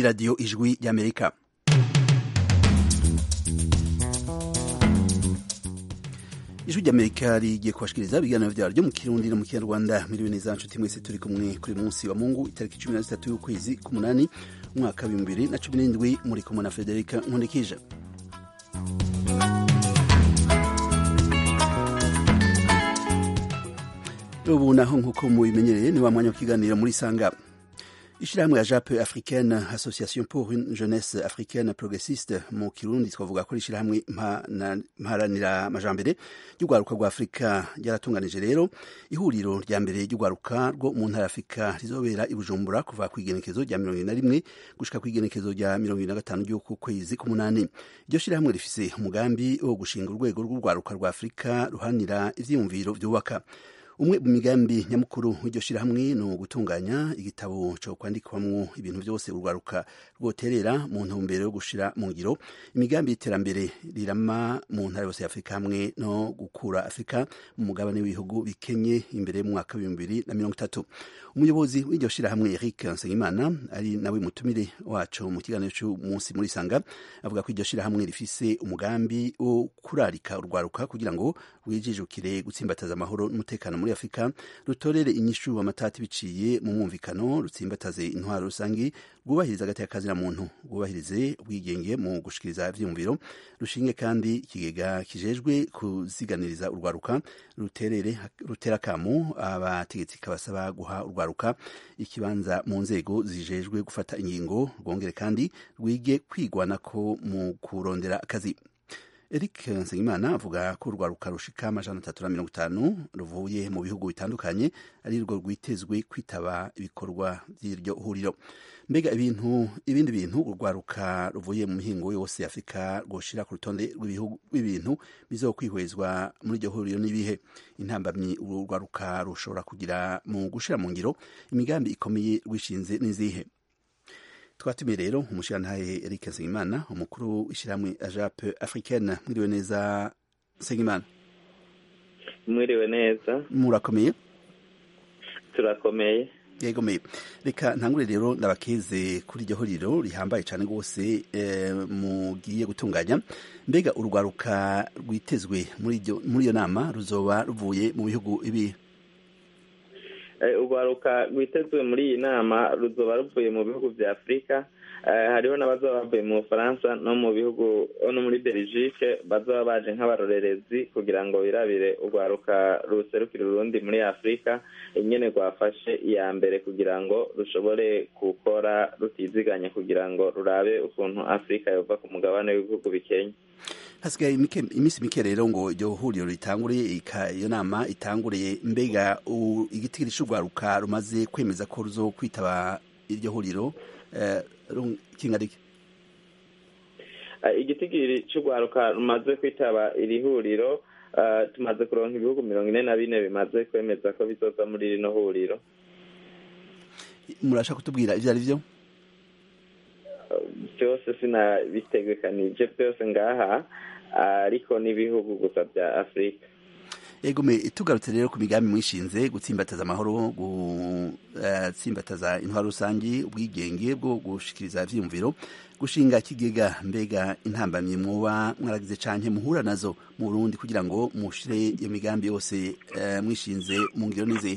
ni radiyo ijwi ry'amerika ijwi ry'amerika rigiye kubashikiriza ibiganiro vyaryo mu kirundi no mu kinyarwanda miriwe neza nshuti mwese turi kumwe kuri munsi wa mungu itariki cumi na zitatu y'ukwezi k'umunani umwaka w'ibihumbi bibiri na cumi n'indwi muri kumwe na federika nkundikije ubu naho nk'uko mubimenyereye ni wa mwanya w'ikiganiro muri sanga ishirahamwe ya jape africaine association pour une jeunesse africaine progressiste mu kirundi twavuga ko ishirahamwe mparanira amajambere ry'urwaruka rwa afurika ryaratunganije rero ihuriro rya mbere ry'urwaruka rwo mu ntara afurika rizobera i bujumbura kuva ku igenekezo rya mirongo na rimwe gushika ku igenekezo rya mirongo na gatanu ry'uku kwezi k'umunani iryo shirahamwe rifise umugambi wo gushinga urwego rw'urwaruka rwa afurika ruhanira ivyiyumviro vyubaka umwe mu migambi nyamukuru w'iryo shirahamwe ni ugutunganya igitabo cyo kwandikwamwo ibintu byose urwaruka rwoterera mu ntumbero yo gushira mu ngiro imigambi y'iterambere rirama mu ntara yose ya afurika hamwe no gukura afurika mu mugabane w'ibihugu bikenye imbere mu mwaka w'ibihumbi bibiri na mirongo itatu umuyobozi w'iryo shirahamwe eric nsengimana ari nawe mutumire wacu mu kiganiro cy'umunsi muri sanga avuga ko iryo shirahamwe rifise umugambi wo kurarika urwaruka kugira ngo rwijijukire gutsimbataza amahoro n'umutekano muri afurika rutorere inyishu amatati biciye mu mwumvikano rutsimbataze intwaro rusangi rwubahiriza agati kazina muntu rwubahirize ubwigenge mu gushikiriza ivyiyumviro rushinge kandi ikigega kijejwe kuziganiriza urwaruka ruterere rutera kamo abategetsi kabasaba guha urwaruka ikibanza mu nzego zijejwe gufata ingingo rwongere kandi rwige kwigwanako mu kurondera akazi Eric Nsengimana avuga ko urwaruka rushika amajana atatu na mirongo itanu ruvuye mu bihugu bitandukanye ari rwo rwitezwe kwitaba ibikorwa by'iryo huriro mbega ibintu ibindi bintu urwaruka ruvuye mu mihingo yose afurika rwoshira ku rutonde rw'ibintu bizokwihwezwa muri iryo huriro n'ibihe intambamyi urwaruka rushobora kugira mu gushira mu ngiro imigambi ikomeye rwishinze n'izihe twatumiye rero umushirantahe Eric Nsengimana umukuru w'ishyirahamwe ajape africaine mwiriwe neza Nsengimana mwiriwe neza murakomeye turakomeye yegomeye reka ntangure rero ndabakeze kuri iryo huriro rihambaye cyane rwose mugiye gutunganya mbega urwaruka rwitezwe muri iyo nama ruzoba ruvuye mu bihugu ibi urwaruka rwitezwe muri iyi nama ruzoba ruvuye mu bihugu bya afurika hariho n'abazaba bavuye mu bufaransa no mu bihugu no muri belgique bazaba baje nk'abarorerezi kugira ngo birabire urwaruka ruserukira urundi muri afurika nyine rwafashe iya mbere kugira ngo rushobore gukora rutiziganya kugira ngo rurabe ukuntu afurika yova ku mugabane w'ibihugu bikenya hasigaye iminsi mike rero ngo iryo huriro ritanguriye iyo nama itanguriye mbega igitigiri cy'urwaruka rumaze kwemeza ko ruzo kwitaba iryo huriro kingarike igitigiri cy'urwaruka rumaze kwitaba iri huriro tumaze kuronka ibihugu mirongo ine na bine bimaze kwemeza ko bizoza muri rino huriro murashaka kutubwira ibyo ari byo byose sinabitegekanije byose ngaha ariko n'ibihugu gusa bya afurika egome tugarutse rero ku migambi mwishinze gutsimbataza amahoro gutsimbataza intwaro rusange ubwigenge bwo gushikiriza ivyiyumviro gushinga ikigega mbega intambamyi mwoba mwaragize canke muhura nazo mu burundi kugira ngo mushire iyo migambi yose mwishinze mu ngiro n'izihe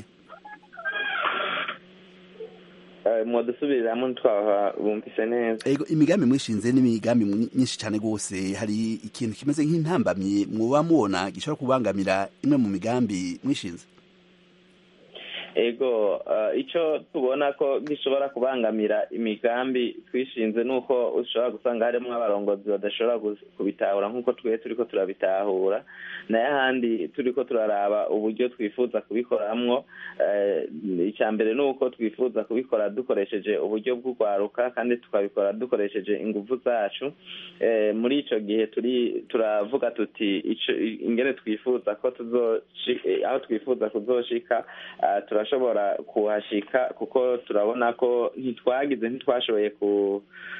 mwadusubiriramwo ntitwaha bumvise neza ego imigambi mwishinze n'imigambi myinshi cyane rwose hari ikintu kimeze nk'intambamyi muba mubona gishobora kubangamira imwe mu migambi mwishinze ego icyo tubona ko gishobora kubangamira imigambi twishinze ni uko ushobora gusanga harimo abarongozi badashobora kubitahura nk'uko twe turi ko turabitahura nayo ahandi turi ko turaraba uburyo twifuza kubikoramwo icya mbere ni uko twifuza kubikora dukoresheje uburyo bw'urwaruka kandi tukabikora dukoresheje ingufu zacu muri icyo gihe turi turavuga tuti ingene twifuza ko aho twifuza kuzoshika turashobora kuhashika kuko turabona ko ntitwagize ntitwashoboye ku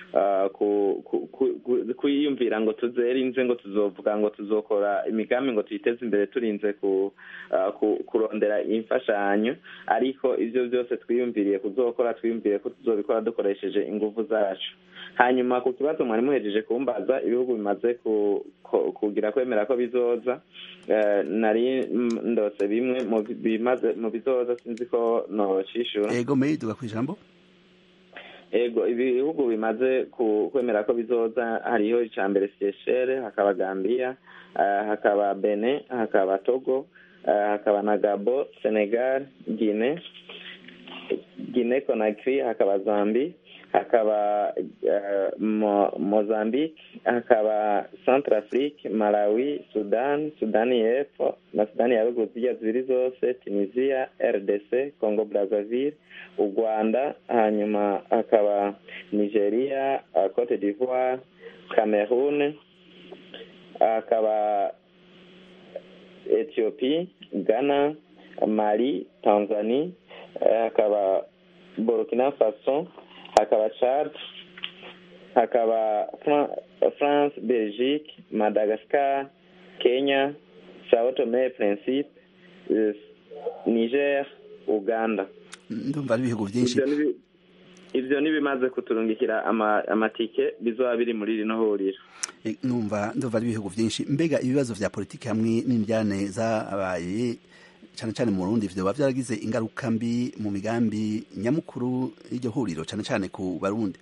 kwiyumvira ngo tuzerinze ngo tuzovuga ngo tuzokora imigambi ngo tuyiteze imbere turinze kurondera imfashanyo ariko ibyo byose twiyumviriye kuzokora twiyumviriye ko tuzobikora dukoresheje ingufu zacu hanyuma ku kibazo mwari muhejeje kumbaza ibihugu bimaze kugira kwemera ko bizoza nari ndose bimwe mu bizoza sinzi ko nocishura ego meyiduga ku ijambo ego ibihugu bimaze kwemera ko bizoza hariho icya mbere seychelles hakaba gambia hakaba bene hakaba togo hakaba na gabo senegal guine guine conakry hakaba zambi hakaba mozambique hakaba centrafrique malawi sudan sudani y'epfo na sudani ya ruguru zijya zibiri zose tunisia rdc congo brazzaville u rwanda hanyuma hakaba nigeria cote d'ivoire cameroon hakaba ethiopie ghana mali tanzanie hakaba burkina faso hakaba chad hakaba france belgique madagascar kenya sao tome principe niger uganda ndumva ari ibihugu byinshi ivyo nibimaze kuturungikira amatike bizoba biri muri rino huriro numva ndumva ari ibihugu byinshi mbega ibibazo vya politiki hamwe n'indyane zabaye cyane cyane mu Burundi vyoba vyaragize ingaruka mbi mu migambi nyamukuru y'iryo huriro cyane cyane ku barundi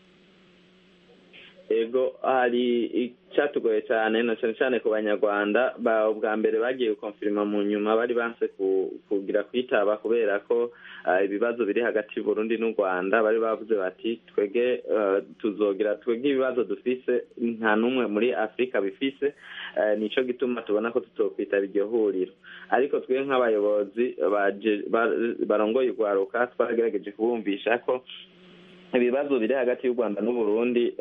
ego hari icyatugoye cyane na cyane cyane ku banyarwanda ubwa mbere bagiye gukonfirima mu nyuma bari banse kugira kwitaba kubera ko ibibazo biri hagati y'uburundi n'u rwanda bari bavuze bati twege tuzogira twege ibibazo dufise nta n'umwe muri afurika bifise nicyo gituma tubona ko tutokwitaba iryo huriro ariko twe nk'abayobozi barongoye urwaruka twagerageje kubumvisha ko ibibazo biri hagati y'u rwanda n'uburundi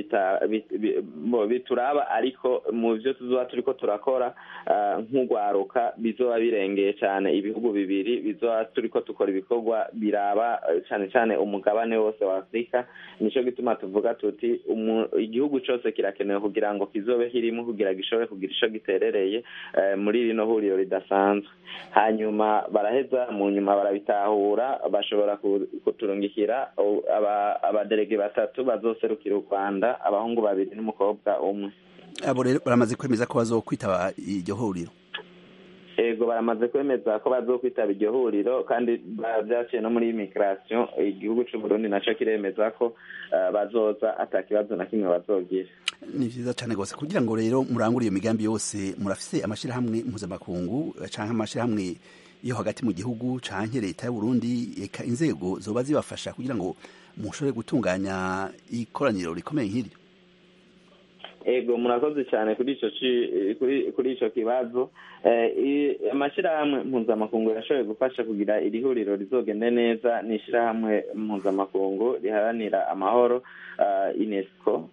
bituraba ariko mu byo tuzoba turi ko turakora nk'urwaruka bizoba birengeye cyane ibihugu bibiri bizoba turi ko dukora ibikorwa biraba cyane cyane umugabane wose wa afurika nicyo gituma tuvuga tuti igihugu cyose kirakenewe kugira ngo kizobe kirimo kugira gishobore kugira icyo giterereye muri rino huriro ridasanzwe hanyuma baraheza mu nyuma barabitahura bashobora kuturungikira abaderege batatu bazoserukira u rwanda abahungu babiri n'umukobwa umwe abo rero baramaze kwemeza ko bazokwitaba iryo huriro ego baramaze kwemeza ko bazokwitaba iryo huriro kandi byaciye no muri imigirasiyo igihugu cy'uburundi nacyo kiremeza ko bazoza ata kibazo na kimwe bazogira ni vyiza cane gose kugira ngo rero murangure iyo migambi yose murafise amashirahamwe mpuzamakungu canke amashirahamwe yo hagati mu gihugu canke leta y'uburundi eka inzego zoba zibafasha kugira ngo mushobore gutunganya ikoraniro rikomeye nk'iryo ego murakoze cyane kuri ico kuri ico kibazo amashirahamwe mpuzamakungu yashoboye gufasha kugira iri huriro rizogende neza ni ishirahamwe mpuzamakungu riharanira amahoro unesco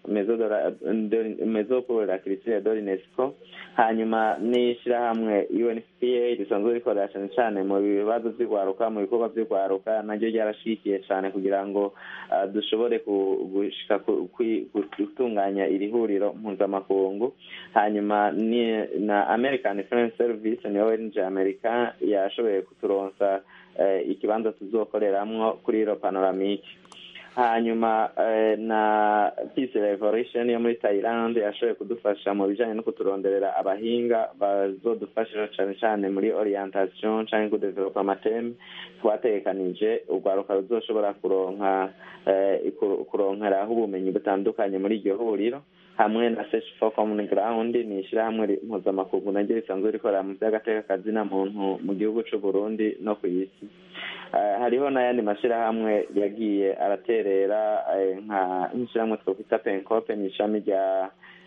mezo pour la culture de l'unesco hanyuma n'ishirahamwe unfpa risanzwe rikorera cyane cyane mu bibazo vy'urwaruka mu bikorwa vy'urwaruka naryo ryarashigikiye cyane kugira ngo dushobore gushika gutunganya iri huriro mpuzamakungu hanyuma ni na american foreign service niyo wenje amerika yashoboye kuturonsa ikibanza tuzokoreramwo kuri iro panoramike hanyuma na peace revolution yo muri thailand yashoboye kudufasha mu bijanye no kuturonderera abahinga bazodufasha cane cane muri orientation canke kudevelopa amateme twategekanije urwaruka ruzoshobora kuronka kuronkeraho ubumenyi butandukanye muri iryo huriro hamwe na search for common ground ni ishirahamwe mpuzamakungu naryo risanzwe rikorera mu vy'agateka na muntu mu gihugu c'uburundi no ku isi hariho n'ayandi mashirahamwe yagiye araterera nk'ishirahamwe twokwita pencope ni ishami rya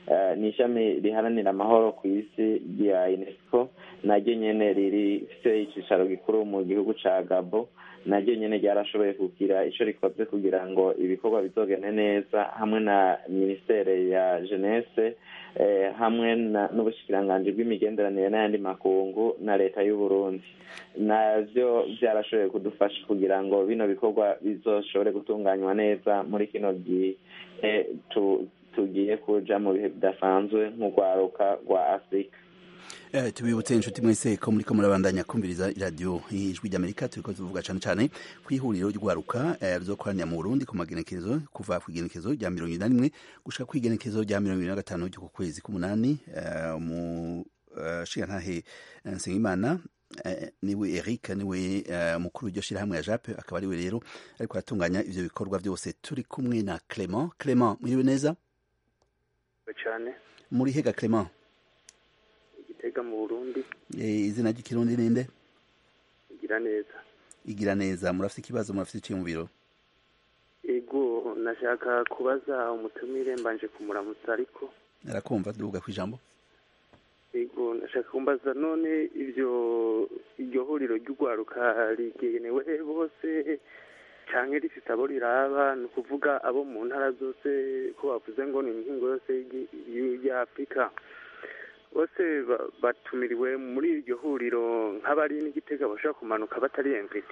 ni ishami riharanira amahoro ku isi rya unesco naryo nyene rifite icicaro gikuru mu gihugu ca gabo naryo nyene ryarashoboye kugira ico rikoze kugira ngo ibikorwa bizogende neza hamwe na ministere ya jeunesse hamwe n'ubushikiranganji bw'imigenderanire n'ayandi makungu na leta y'uburundi navyo vyarashoboye kudufasha kugira ngo bino bikorwa bizoshobore gutunganywa neza muri kino gihe tugiye kuja mu bihe bidasanzwe nk'urwaruka rwa afurika tubibutse inshuti mwese ko muriko murabandanya kumviriza iradiyo ijwi ry'amerika turiko tuvuga cane cane kw'ihuriro ry'urwaruka ruzokoranira mu burundi ku magenekerezo kuva ku igenekerezo rya mirongo ibiri na rimwe gushika ku igenekerezo rya mirongo ibiri na gatanu ry'uku kwezi k'umunani umushigantahe nsengimana niwe eric niwe mukuru w'iryo shirahamwe ya jape akaba ariwe rero ariko aratunganya ivyo bikorwa vyose turi kumwe na clement clement mwiriwe neza cyane muri hega clement igitega mu burundi izina ry'ikirundi ninde igira neza igira neza murafite ikibazo murafite iciye mu biro ego nashaka kubaza umutumire mbanje kumuramutsa ariko arakumva duga ku ijambo ego nashaka kumbaza none ivyo iryo huriro ry'urwaruka rigenewe bose canke rifise abo riraba ni ukuvuga abo mu ntara zose ko bavuze ngo ni inkingo yose ya afurika bose batumiriwe muri iryo huriro nk'abari n'igitega bashobora kumanuka batari emviti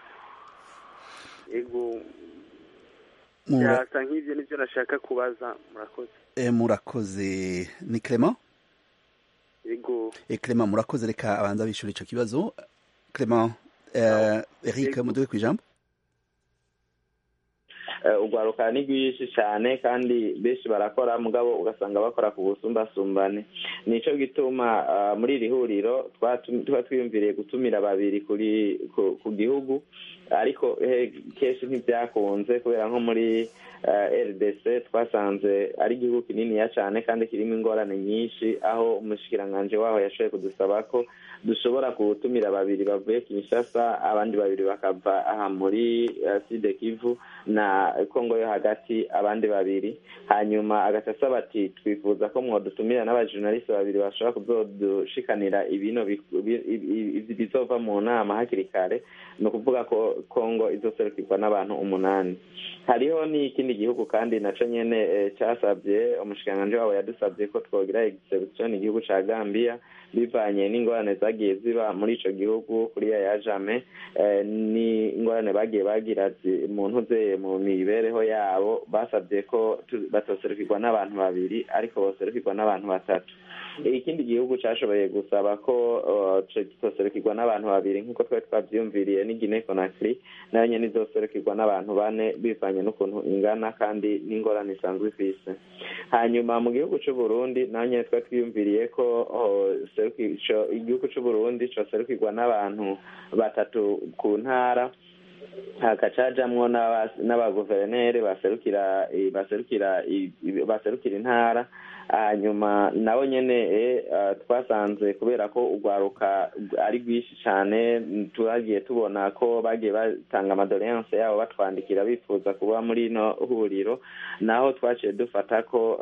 yego byasa nk'ibyo nibyo nashaka kubaza murakoze murakoze ni clement yego clement murakoze reka abanza bishura ico kibazo clement eric muduwe kw'ijambo urwaruka ni rwinshi cyane kandi benshi barakora mugabo ugasanga bakora ku busumbasumbane nico gituma muri iri huriro tuba twiyumviriye gutumira babiri kuri ku gihugu ariko kenshi ntibyakunze kubera nko muri rdc twasanze ari igihugu kininiya cyane kandi kirimo ingorane nyinshi aho umushikiranganji waho yashoboye kudusaba ko dushobora gutumira babiri bavuye kinshasa abandi babiri bakava aha muri side kivu na kongo yo hagati abandi babiri hanyuma agaca asaba ati twifuza ko mwodutumira n'abajournaliste babiri bashobora kuzodushikanira ibino bizova mu nama hakiri kare ni ukuvuga ko kongo izoserukirwa n'abantu umunani hariho n'ikindi gihugu kandi naco nyene casabye umushikiranganji wabo yadusabye ko twogira exception igihugu ca gambia bivanye n'ingorane zagiye ziba muri ico gihugu kuri ya jame n'ingorane bagiye bagira mu ntuze mu mibereho yabo basabye ko batoserukirwa n'abantu babiri ariko boserukirwa n'abantu batatu ikindi gihugu cashoboye gusaba ko kitoserukirwa n'abantu babiri nk'uko twari twavyiyumviriye ni Guinea Conakry nayo nyene izoserukirwa n'abantu bane bivanye n'ukuntu ingana kandi n'ingorane isanzwe ifise hanyuma mu gihugu c'uburundi naho nyene twari twiyumviriye ko igihugu c'uburundi coserukirwa n'abantu batatu ku ntara hakacajamwo n'abaguverineri baserukira baserukira baserukira intara hanyuma nabo nyene twasanze kubera ko urwaruka ari rwinshi cyane turagiye tubona ko bagiye batanga amadoleyanse yabo batwandikira bifuza kuba muri ino huriro naho twaciye dufata ko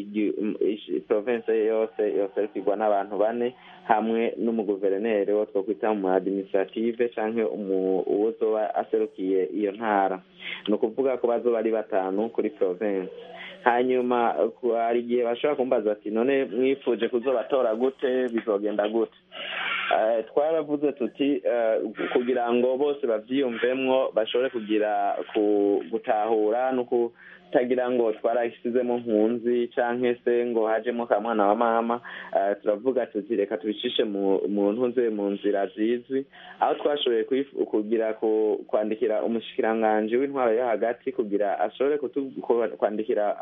province yose yoserukirwa n'abantu bane hamwe n'umuguverineri wo twokwita mu administrative canke uwozoba aserukiye iyo ntara ni ukuvuga ko bazoba ari batanu kuri province hanyuma hari igihe bashobora kumbaza ati none mwifuje kuzobatora gute bizogenda gute twaravuze tuti kugira ngo bose bavyiyumvemwo bashobore kugira gutahura no kutagira ngo twarashyizemo nkunzi canke se ngo hajemo ka mwana wa mama turavuga tuti reka tubicishe mu ntuze mu nzira zizwi aho twashoboye kugira kwandikira umushikiranganji w'intwaro yo hagati kugira ashobore kwandikira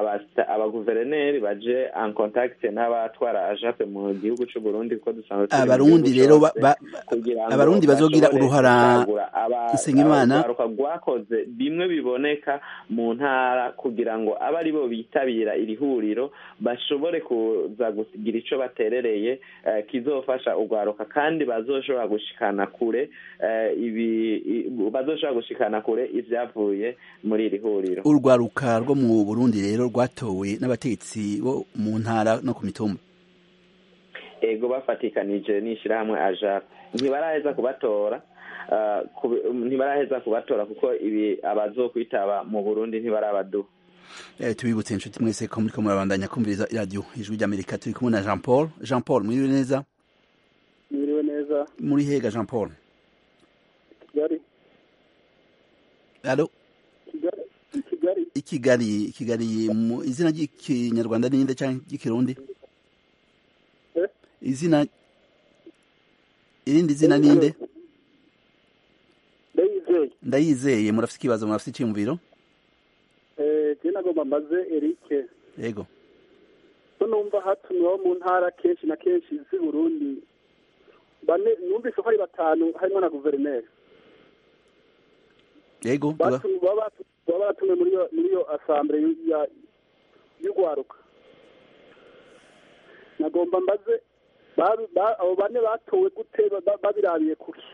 abaguverineri baje en contact n'abatwara ajape mu gihugu c'uburundi kuko dusanzwe abarundi rero abarundi bazogira uruhara Nsengimana urwaruka rwakoze bimwe biboneka mu ntara kugira ngo abe ari bo bitabira iri huriro bashobore kuza kugira ico baterereye kizofasha urwaruka kandi bazoshobora gushikana kure ibi bazoshobora gushikana kure ivyavuye muri iri huriro urwaruka rwo mu Burundi rero rwatowe n'abategetsi bo mu ntara no ku mitumba ego bafatikanije n'ishirahamwe ajap ntibaraheza kubatora ntibaraheza kubatora kuko ibi abazokwitaba mu burundi ntibarabaduha tubibutse inshuti mwese ko muriko murabandanya kumviriza iradiyo ijwi ry'amerika turi kumwe na jean paul jean paul mwiriwe neza mwiriwe neza muri hega jean paul kigali alo kigali ikigali kigali mu izina ry'ikinyarwanda ninde cyangwa ry'ikirundi izina irindi zina ninde ndayizeye ndayizeye murafite ikibazo murafite icyiyumviro je nagomba mbaze erike yego ko numva hatumiweho mu ntara kenshi na kenshi z'i burundi bane numvise ko ari batanu harimo na guverineri yego baba batumiwe muri iyo asambure y'urwaruka nagomba mbaze abo bane batowe gute babirabiye kuki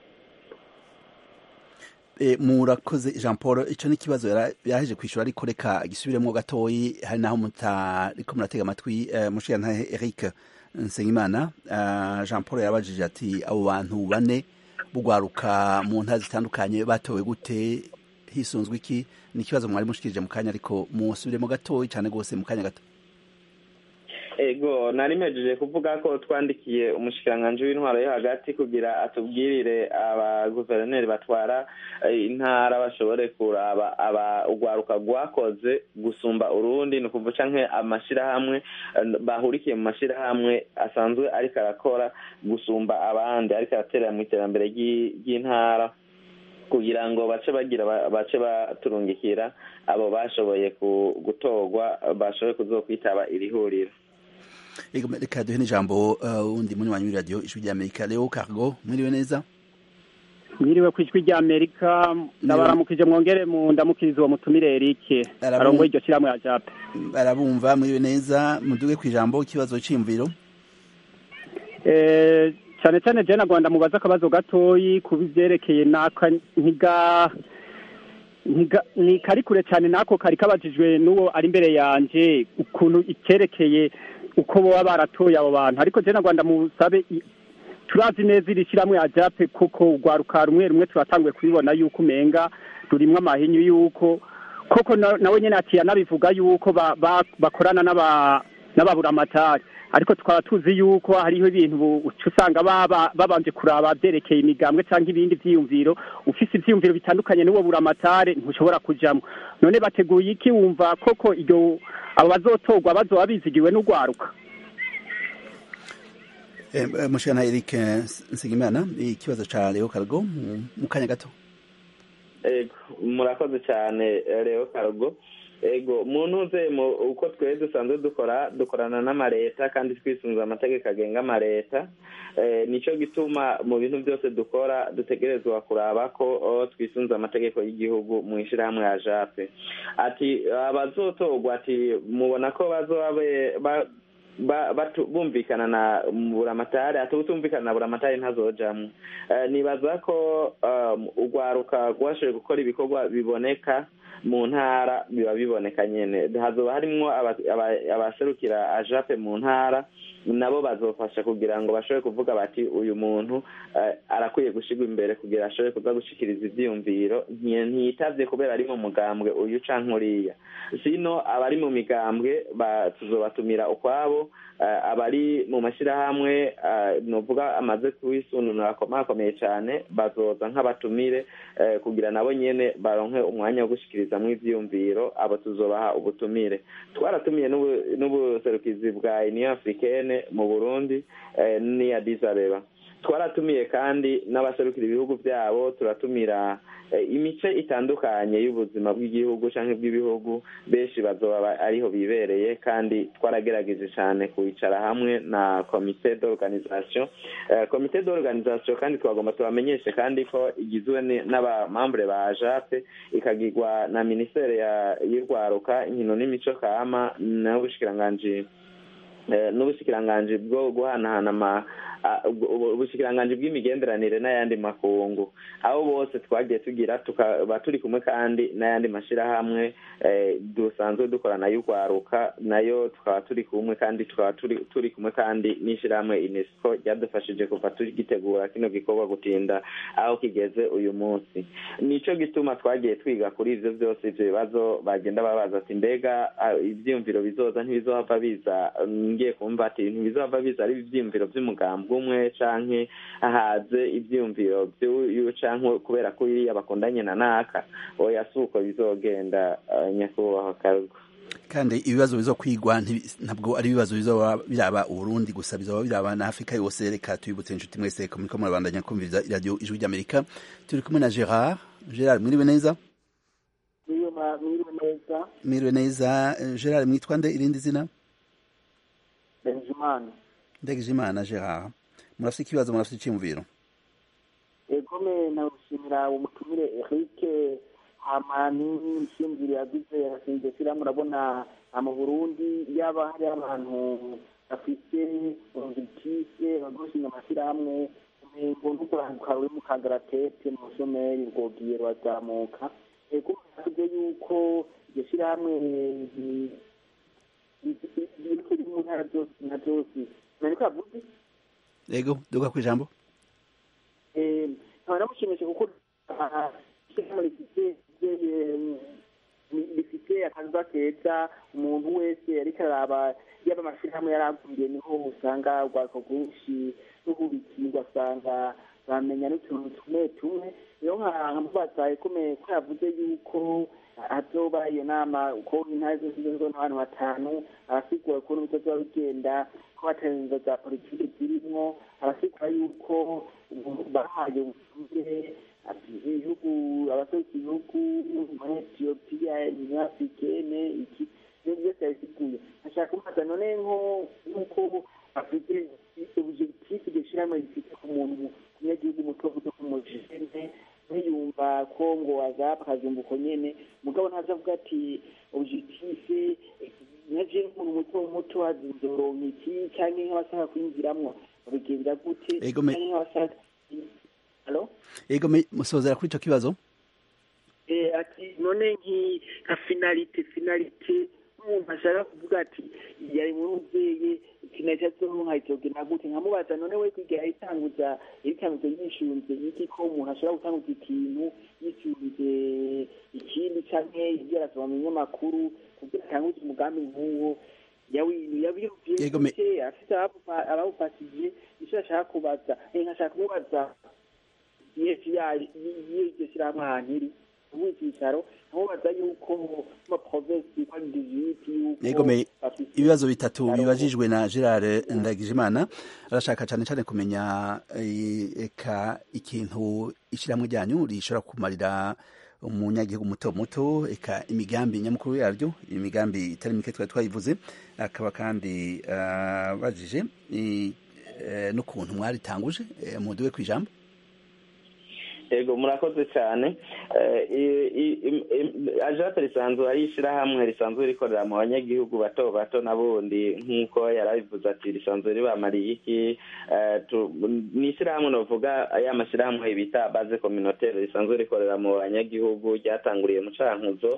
murakoze jean paul icyo ni ikibazo yaraheje kwishyura ariko reka gisubiremo gatoyi hari naho mutariko muratega amatwi mushiyantahe eric nsengimana jean paul yarabajije ati abo bantu bane bugwaruka mu ntara zitandukanye batowe gute hisunzwe iki ni ikibazo mwari mushikirije mu kanya ariko musubiremo gatoyi cyane rwose mu kanya gato ego nari mpejeje kuvuga ko twandikiye umushikiranganji w'intwaro yo hagati kugira atubwirire abaguverineri batwara intara bashobore kuraba aba urwaruka rwakoze gusumba urundi ni ukuvuga canke amashirahamwe bahurikiye mu mashirahamwe asanzwe ariko arakora gusumba abandi ariko araterera mu iterambere ry'intara kugira ngo bace bagira bace baturungikira abo bashoboye gutorwa bashoboye kuzokwitaba iri huriro reka duhe n'ijambo wundi munywanyi w'iradiyo ijwi ry'amerika leo cargo mwiriwe neza mwiriwe ku ijwi ry'amerika ndabaramukije mwongere mu ndamukiriza uwo mutumire erike arongoye iryo shyirahamwe ya jape arabumva mwiriwe neza muduge ku ijambo ikibazo cy'imviro cyane cyane jena rwanda mubaza akabazo gatoyi ku byerekeye n'aka ntiga ni kari kure cyane n'ako kari kabajijwe n'uwo ari imbere yanjye ukuntu icyerekeye uko baba baratoye abo bantu ariko jena rwanda musabe turazi neza iri shyirahamwe ya jape kuko urwaruka rumwe rumwe turatanguye kubibona yuko umenga rurimwo amahinyu yuko koko nawe nyine ati yanabivuga yuko bakorana n'ababuramatari ariko tukaba tuzi yuko hariho ibintu uca usanga babanje kuraba byerekeye imigambwe cyangwa ibindi byiyumviro ufise ibyiyumviro bitandukanye n'uwo buramatare ntushobora kujamo none bateguye iki wumva koko iryo abo bazotorwa bazoba bizigiwe n'urwaruka mushana Eric Nsigimana ikibazo ca Leo Cargo mu kanya gato murakoze cyane Leo Cargo ego muntu ntuze uko twese dusanzwe dukora dukorana n'amareta kandi twisunze amategeko agenga amareta nicyo gituma mu bintu byose dukora dutegerezwa kuraba ko twisunze amategeko y'igihugu mu ishyirahamwe ya jape ati abazotorwa ati mubona ko bazoba bumvikana na buramatari ati utumvikana na buramatari ntazojamwo nibaza ko urwaruka rwashoboye gukora ibikorwa biboneka mu ntara biba biboneka nyine hazoba harimwo abaserukira ajape mu ntara nabo bazofasha kugira ngo bashobore kuvuga bati uyu muntu arakwiye gushyirwa imbere kugira ashobore kuza gushikiriza ibyiyumviro ntiyitavye kubera ari mu mugambwe uyu canke uriya sino abari mu migambwe tuzobatumira ukwabo abari mu mashyirahamwe nuvuga amaze kuwisununura akomeye cyane bazoza nk'abatumire kugira nabo nyene baronke umwanya wo gushikirizamwo ivyiyumviro abo tuzobaha ubutumire twaratumiye n'ubuserukizi bwa union africaine mu burundi n'iya disabeba twaratumiye kandi n'abaserukira ibihugu byabo turatumira imice itandukanye y'ubuzima bw'igihugu cyangwa bw'ibihugu benshi bazoba ariho bibereye kandi twaragerageje cyane kwicara hamwe na komite d'organisation komite d'organisation kandi twagomba tubamenyeshe kandi ko igizwe n'abamambure ba jape ikagirwa na minisiteri y'urwaruka inkino n'imico kama n'ubushikiranganji n'ubushikiranganji bwo guhanahana ubushikiranganji bw'imigenderanire n'ayandi makungu aho bose twagiye tugira tukaba turi kumwe kandi n'ayandi mashyirahamwe dusanzwe dukorana y'urwaruka nayo tukaba turi kumwe kandi tukaba turi kumwe kandi n'ishyirahamwe unesco ryadufashije kuva tugitegura kino gikorwa gutinda aho kigeze uyu munsi nicyo gituma twagiye twiga kuri ibyo byose ibyo bibazo bagenda babaza ati mbega ibyiyumviro bizoza ntibizohava biza ngiye kumva ati ntibizohava biza ari ibyiyumviro by'umugambi umwe canke haze ivyumviro vy'uyu canke kubera ko iriya bakundanye na naka oya si uko bizogenda nyakubahwa kargo kandi ibibazo bizokwigwa ntabwo ari ibibazo bizoba biraba uburundi gusa bizoba biraba na afurika yose reka tubibutse inshuti mwese muriko murabandanya kumviriza iradiyo ijwi ry'amerika turi kumwe na gerard gerard mwiriwe neza mwiriwe neza mwiriwe neza gerard mwitwa nde irindi zina ndagijimana ndagijimana gerard murafite ikibazo murafite icyiyumviro egome nawushimira umutumire eric hamani ishingiro yagize iryo shyirahamwe urabona mu burundi yaba hari abantu bafite urubitise bagoshinga amashyirahamwe umengo n'ukuranguka ruri mu kangaratete mu bushomeri rwogiye rurazamuka ego tuvuze yuko iryo shyirahamwe riri mu ntara zose na zose nari kavuze ego duga ku ijambo nkaba namushimishe kuko ishyirahamwe rifite rifite akazuba keza umuntu wese ariko araba yaba amashyirahamwe yaranguye niho usanga urwako rwinshi ruhurikiye ugasanga bamenya n'utuntu tumwe tumwe rero nkamubaza ikomeye ko yavuze yuko hazoba iyo nama uko intara zose zizwe n'abantu batanu arasigura ukuntu bizozoba bigenda ko hatarinzo za politiki zirimwo arasigura yuko bahaye ubutumire ibihugu abasohoka ibihugu muri etiyopiya nyafurikene iki ibyo byose yabisiguye ashaka kumubaza none nko nk'uko afite objectif iryo shyirahamwe rifite ku muntu umunyagihugu muto muto k'umujene ntiyumva ko ngo azapfa akazumva uko nyene mugabo ntaza avuga ati objectif naje nk'umuntu muto muto azoronka iki canke nk'abashaka kwinjiramwo babigenza gute canke nk'abashaka halo ego musozera kuri ico kibazo eh ati none nki ka finalite finalite umuntu ashaka kuvuga ati yari muri umuvyeyi kinaca zonka izogenda gute nkamubaza none we kwiga yitanguza yitanguza yishunze iki ko umuntu ashobora gutanguza ikintu yishunze ikindi canke ibyo arasoma mu binyamakuru kugira atanguze umugambi nk'uwo yabiyumviye afite abawufashije ico ashaka kubaza nkashaka kumubaza y'iryo shyirahamwe ahantu iri ubu icyicaro nkamubaza yuko ma provinsi kwa digiti yuko ibibazo bitatu bibajijwe na Gerard Ndagijimana arashaka cyane cyane kumenya eka ikintu ishyirahamwe ryanyu rishobora kumarira umunyagihugu muto muto eka imigambi nyamukuru yaryo imigambi itari mike twari twayivuze akaba kandi bajije n'ukuntu mwaritanguje muduwe ku ijambo ego murakoze cyane ajate risanzwe ari ishyirahamwe risanzwe rikorera mu banyagihugu bato bato n'abundi nk'uko yarabivuze ati risanzwe ribamariye iki ni ishyirahamwe navuga ya mashyirahamwe bita baze communautaire risanzwe rikorera mu banyagihugu ryatanguriye mu cankuzo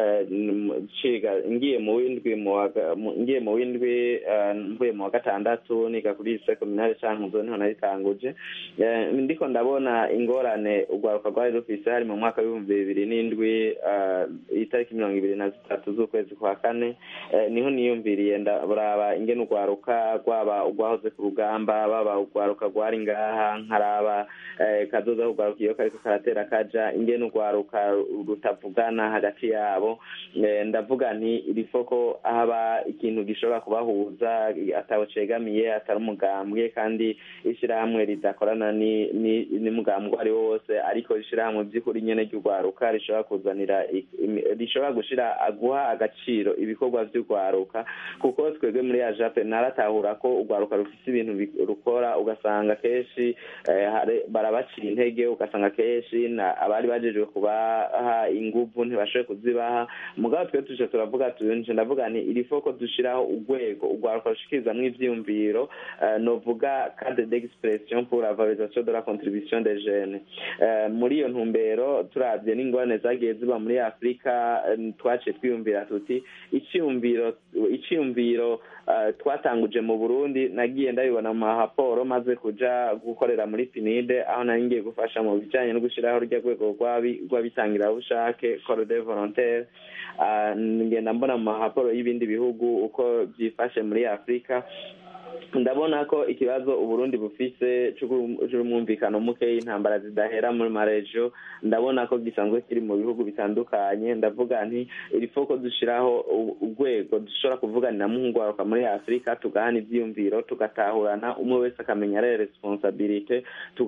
ngiye mu windwi ngiye mu windwi mvuye mu wa gatandatu niga kuri seminari cankuzo niho naritanguje ndiko ndabona ingorane ingorane urwaruka rwari rufise hari mu mwaka w'ibihumbi bibiri n'indwi itariki mirongo ibiri na zitatu z'ukwezi kwa kane niho niyumviriye ndaburaba ingene urwaruka rwaba urwahoze ku rugamba baba urwaruka rwari ngaha nkaraba kazoza kurwaruka iyo kariko karatera kaja ingene urwaruka rutavugana hagati yabo ndavuga nti irifo ko haba ikintu gishobora kubahuza atawe cegamiye atari umugambwe kandi ishirahamwe ridakorana n'umugambwe uwo ari wo wose ariko ishirahamwe by'ukuri nyene ry'urwaruka rishobora kuzanira rishobora gushira guha agaciro ibikorwa vy'urwaruka kuko twebwe muri ajape naratahura ko urwaruka rufise ibintu rukora ugasanga kenshi barabacira intege ugasanga kenshi abari bajejwe kubaha inguvu ntibashoboye kuzibaha mugabo twe tuje turavuga tuje ndavuga nti irifo ko dushiraho urwego urwaruka rushikirizamwo ivyiyumviro novuga cadre d'expression pour la valorisation de la contribution des jeunes muri iyo ntumbero turavye n'ingorane zagiye ziba muri afurika twaciye twiyumvira tuti iciyumviro iciyumviro twatanguje mu burundi nagiye ndabibona mu mahaporo maze kuja gukorera muri pinide aho nari ngiye gufasha mu bijanye no gushiraho rya rwego rw'abitangirabushake corps de volontaire ngenda mbona mu mahaporo y'ibindi bihugu uko byifashe muri afurika ndabona ko ikibazo uburundi bufise c'umwumvikano muke y'intambara zidahera muri marejo ndabona ko gisanzwe kiri mu bihugu bitandukanye ndavuga nti irifo ko dushiraho urwego dushobora kuvuganira muhungwaruka muri afurika tugahana ivyiyumviro tugatahurana umwe wese akamenya rero responsabilite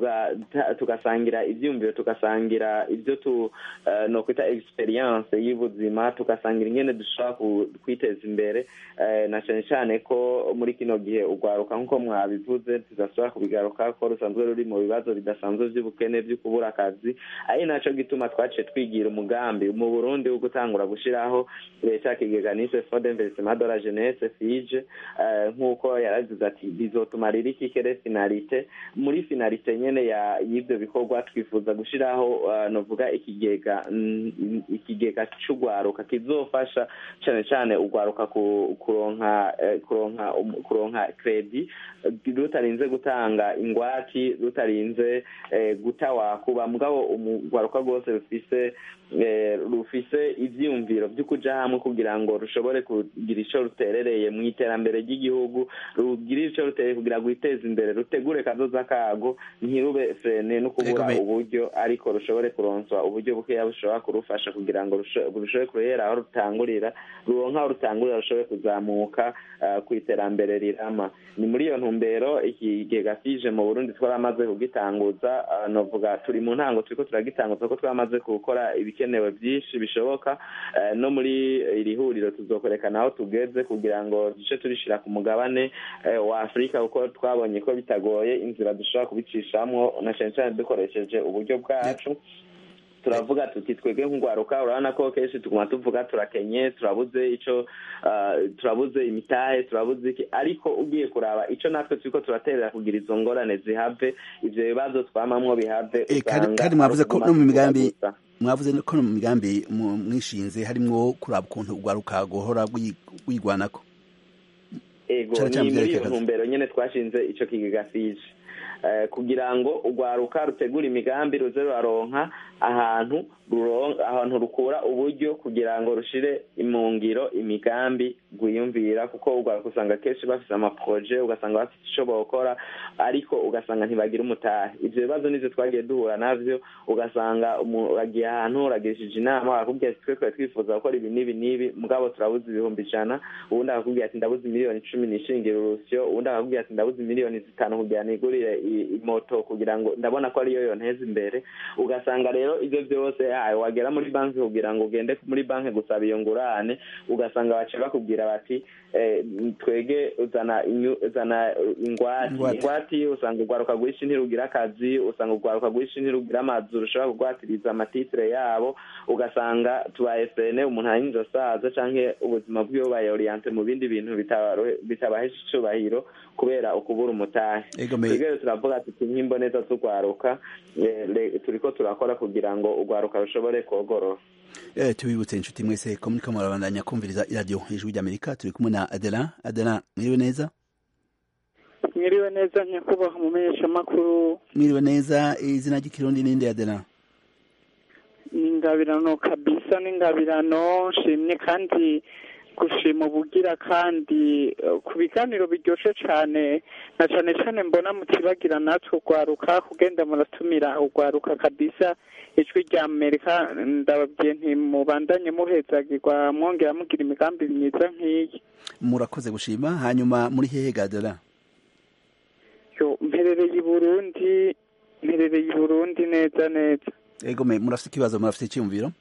tugasangira ivyiyumviro tugasangira ivyo tu no kwita experience y'ubuzima tugasangira ingene dushobora kwiteza imbere na cane cane ko muri kino gihe urwaruka nk'uko mwabivuze tudashobora kubigaruka ko rusanzwe ruri mu bibazo bidasanzwe vy'ubukene vyo kubura akazi ari naco gituma twaciye twigira umugambi mu burundi wo gutangura gushiraho ca kigega nise fond d'investissement de la jeunesse fige nk'uko yaragize ati bizotumarira ikikere finalite muri finalite nyene y'ivyo bikorwa twifuza gushiraho novuga ikigega ikigega c'urwaruka kizofasha cane cane urwaruka kuronka kuronka kuronka kredi rutarinze gutanga ingwati rutarinze guta wakuba mugabo urwaruka rwose rufise rufise ivyiyumviro vyo kuja hamwe kugira ngo rushobore kugira ico ruterereye mu iterambere ry'igihugu rugira ico rutereye kugira ngo rwiteze imbere rutegure kazoza kago ntirube frene no kubura uburyo ariko rushobore kuronswa uburyo bukeya bushobora kurufasha kugira ngo rushobore kurehera aho rutangurira ruronka aho rutangurira rushobore kuzamuka ku iterambere rirama ni muri iyo ntumbero ikigega fije mu burundi twaramaze kugitanguza novuga turi mu ntango turiko turagitanguza ko twamaze gukora ibikenewe byinshi bishoboka no muri iri huriro tuzokwerekana aho tugeze kugira ngo duce turishira ku mugabane wa afurika kuko twabonye ko bitagoye inzira dushobora kubicishamwo na cane cane dukoresheje uburyo bwacu turavuga tuti twebwe nk'urwaruka urabona ko kenshi tuguma tuvuga turakenye turabuze ico turabuze imitahe turabuze iki ariko ugiye kuraba ico natwe turiko turaterera kugira izo ngorane zihave ivyo bibazo twamamwo bihave kandi mwavuze ko no mu migambi mwavuze ko no mu migambi mwishinze harimwo kuraba ukuntu urwaruka guhora rwigwanako ego ni muri iyo ntumbero nyene twashinze ico kigega fije kugira ngo urwaruka rutegura imigambi ruze ruraronka ahantu ahantu rukura uburyo kugira ngo rushire mu ngiro imigambi rwiyumvira kuko urwaruka usanga kenshi bafise amaproje ugasanga bafite ico bokora ariko ugasanga ntibagira umutahe ivyo bibazo nivyo twagiye duhura navyo ugasanga uragiye ahantu uragirishije inama bakakubwira ati twe twari twifuza gukora ibi n'ibi n'ibi mugabo turabuze ibihumbi ijana uwundi akakubwira ati ndabuze miliyoni icumi nishingira urusyo uwundi akakubwira ati ndabuze miliyoni zitanu kugira nigurire imoto kugira ngo ndabona ko ariyo yonteza imbere ugasanga rero ivyo vyose wagera muri banki kugira ngo ugende muri banki gusaba iyo ngurane ugasanga bace bakubwira bati twege uzana uzana ingwati ingwati usanga urwaruka rwinshi ntirugira akazi usanga urwaruka rwinshi ntirugira amazu rushobora kugwatiriza amatitire yabo ugasanga tubaye frene umuntu arinze asaza canke ubuzima bwiwe bubaye oriente mu bindi bintu bitabahesha icubahiro kubera ukubura umutahe twebwe turavuga tuti nk'imboneza z'urwaruka turiko turakora kugira ngo urwaruka rushobore kogorora Eh, tubibutse inshuti mwese ko muriko murabandanya kumviriza iradiyo ijwi ry'amerika turi kumwe na adela adela mwiriwe neza mwiriwe neza nyakubahwa umumenyeshamakuru mwiriwe neza izina ry'ikirundi ninde adela ni ingabirano kabisa ni ingabirano nshimye kandi gushima ubugira kandi eh, ku biganiro biryoshye cyane na cyane cyane mbona mutibagira natwe urwaruka kugenda muratumira urwaruka kabisa ijwi rya amerika ndababwiye ntimubandanye muhezagirwa mwongera mugira imigambi myiza nk'iyi murakoze gushima hanyuma muri hehe gadela yo mperereye i burundi mperereye i burundi neza neza ego me murafite ikibazo murafite icyumviro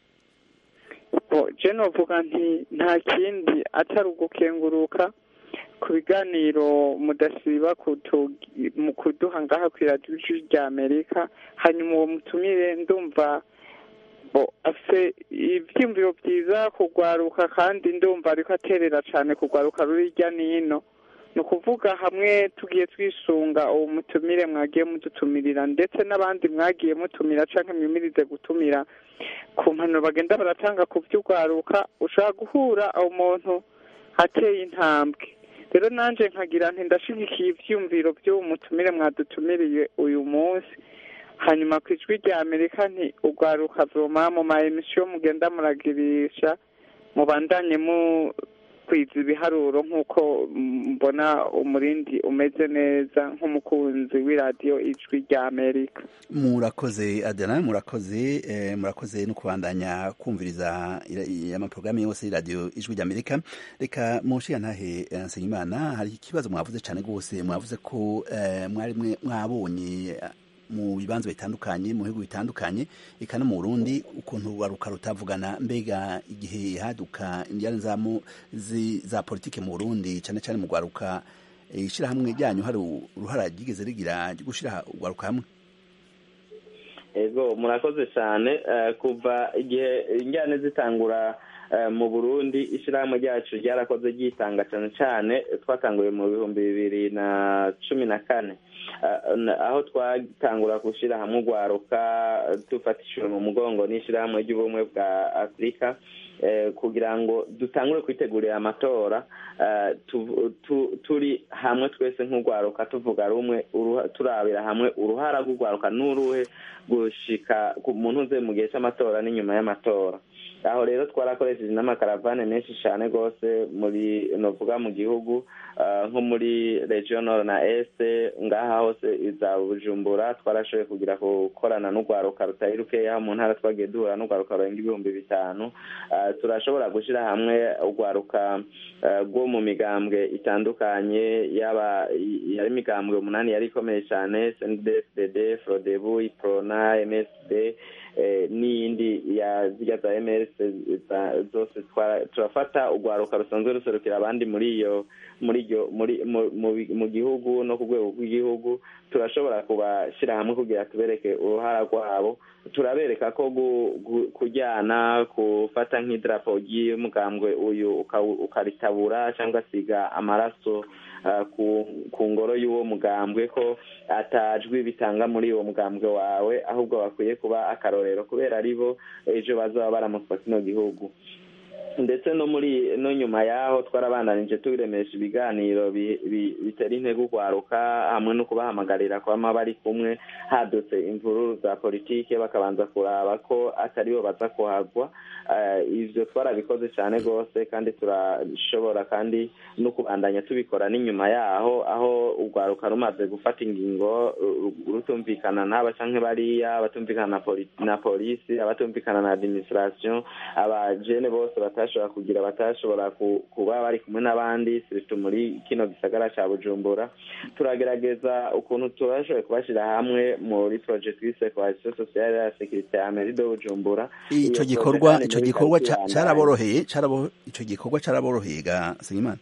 bo je novuga nti nta kindi atari ugukenguruka ku biganiro mudasiba kutu- mu kuduha ngaha kw'iradiyo ijwi rya amerika hanyuma uwo mutumire ndumva bo afise ivyiyumviro vyiza kugwaruka kandi ndumva ariko aterera cane kugwaruka ruri hirya n'ino ni ukuvuga hamwe tugiye twisunga uwo mutumire mwagiye mudutumirira ndetse n'abandi mwagiye mutumira canke mwimirize gutumira ku mpanuro bagenda baratanga ku vy'urwaruka ushobora guhura umuntu ateye intambwe rero nanje nkagira nti ndashigikiye ivyiyumviro vy'uwo mutumire mwadutumiriye uyu munsi hanyuma ku ijwi rya amerika nti urwaruka voma mu ma emisiyo mugenda muragirisha mubandanye mukwiza ibiharuro nk'uko mbona umurindi umeze neza nk'umukunzi w'iradiyo ijwi rya amerika murakoze adela murakoze eh, murakoze no kubandanya kumviriza ira- amaporogaramu yose y'iradiyo ijwi ry'amerika reka munshiya ntahe eh, nsengimana hari ikibazo mwavuze cyane rwose mwavuze ko eh, mwari mwe- mwabonye eh, mu bibanza bitandukanye mu bihugu bitandukanye eka no mu burundi ukuntu urwaruka rutavugana mbega igihe haduka indiyane za mu- zi- za politike mu burundi cyane cyane mu rwaruka eh, ishirahamwe ryanyu hari uruhara ryigeze rigira ryo gushira urwaruka hamwe ego murakoze cyane eh, kuva igihe injyane zitangura eh, mu burundi ishyirahamwe ryacu ryarakoze ryitanga cyane cyane twatanguye mu bihumbi bibiri na cumi na kane Eh, na- aho twatangura gushyira hamwe urwaruka dufatishije mu mugongo n'ishyirahamwe ry'ubumwe bwa afurika eh, kugira ngo dutangure kwitegurira amatora eh, tu- tu- turi hamwe twese nk'urwaruka tuvuga rumwe uruha- turabira hamwe uruhara rw'urwaruka n'uruhe gushika ku muntu uze mu gihe cy'amatora n'inyuma y'amatora aho rero twarakoresheje n'amakaravane menshi cyane rwose muri novuga mu gihugu ah, nko muri region nord na este ngaha hose iza bujumbura twarashoboye kugira gukorana n'urwaruka rutari rukeya mu ntara twagiye duhura n'urwaruka rurenga ibihumbi bitanu Ah, turashobora gushyira hamwe urwaruka ah, rwo mu migambwe itandukanye yaba yari imigambwe umunani yari ikomeye cyane sndfdd frodebu iprona msd eh, n'iyindi ya zirya za mrs za- zose twara- turafata urwaruka rusanzwe ruserukira abandi muri iyo muri iryo muri mu- mu- mu gihugu no ku rwego rw'igihugu turashobora kubashyira hamwe kugira tubereke uruhara rwabo turabereka ko gu- gu- kujyana gufata nk'idarapo ry'umugambwe uyu ukawu- ukaritabura cyangwa siga amaraso ah, ku ku ngoro y'uwo mugambwe ko atajwi bitanga muri uwo mugambwe wawe ahubwo bakwiye kuba akarorero kubera ari bo ejo bazaba baramutswa kino gihugu ndetse no muri no nyuma yaho twarabandanije turemesha ibiganiro bi- bi- bitera intego urwaruka hamwe no kubahamagarira kwama bari kumwe hadutse imvururu za politike bakabanza kuraba ko atari bo baza kuhagwa Eh, ivyo twarabikoze cyane rwose kandi turashobora kandi no kubandanya tubikora n'inyuma yaho aho urwaruka rumaze gufata ingingo ru- rutumvikana n'aba canke bariya abatumvikana na poli- na polisi abatumvikana na administration abajene bose batashobora kugira batashobora ku- kuba bari kumwe n'abandi surtout muri kino gisagara ca bujumbura turagerageza ukuntu turashoboye kubashira hamwe muri projet twise coalition sociale ya sécurité ya mairie de bujumbura ico Iyo gikorwa projet ico kandi gikorwa muri ca- Kayibanda, caraboroheye carabo ico gikorwa caraboroheye ga Nsengimana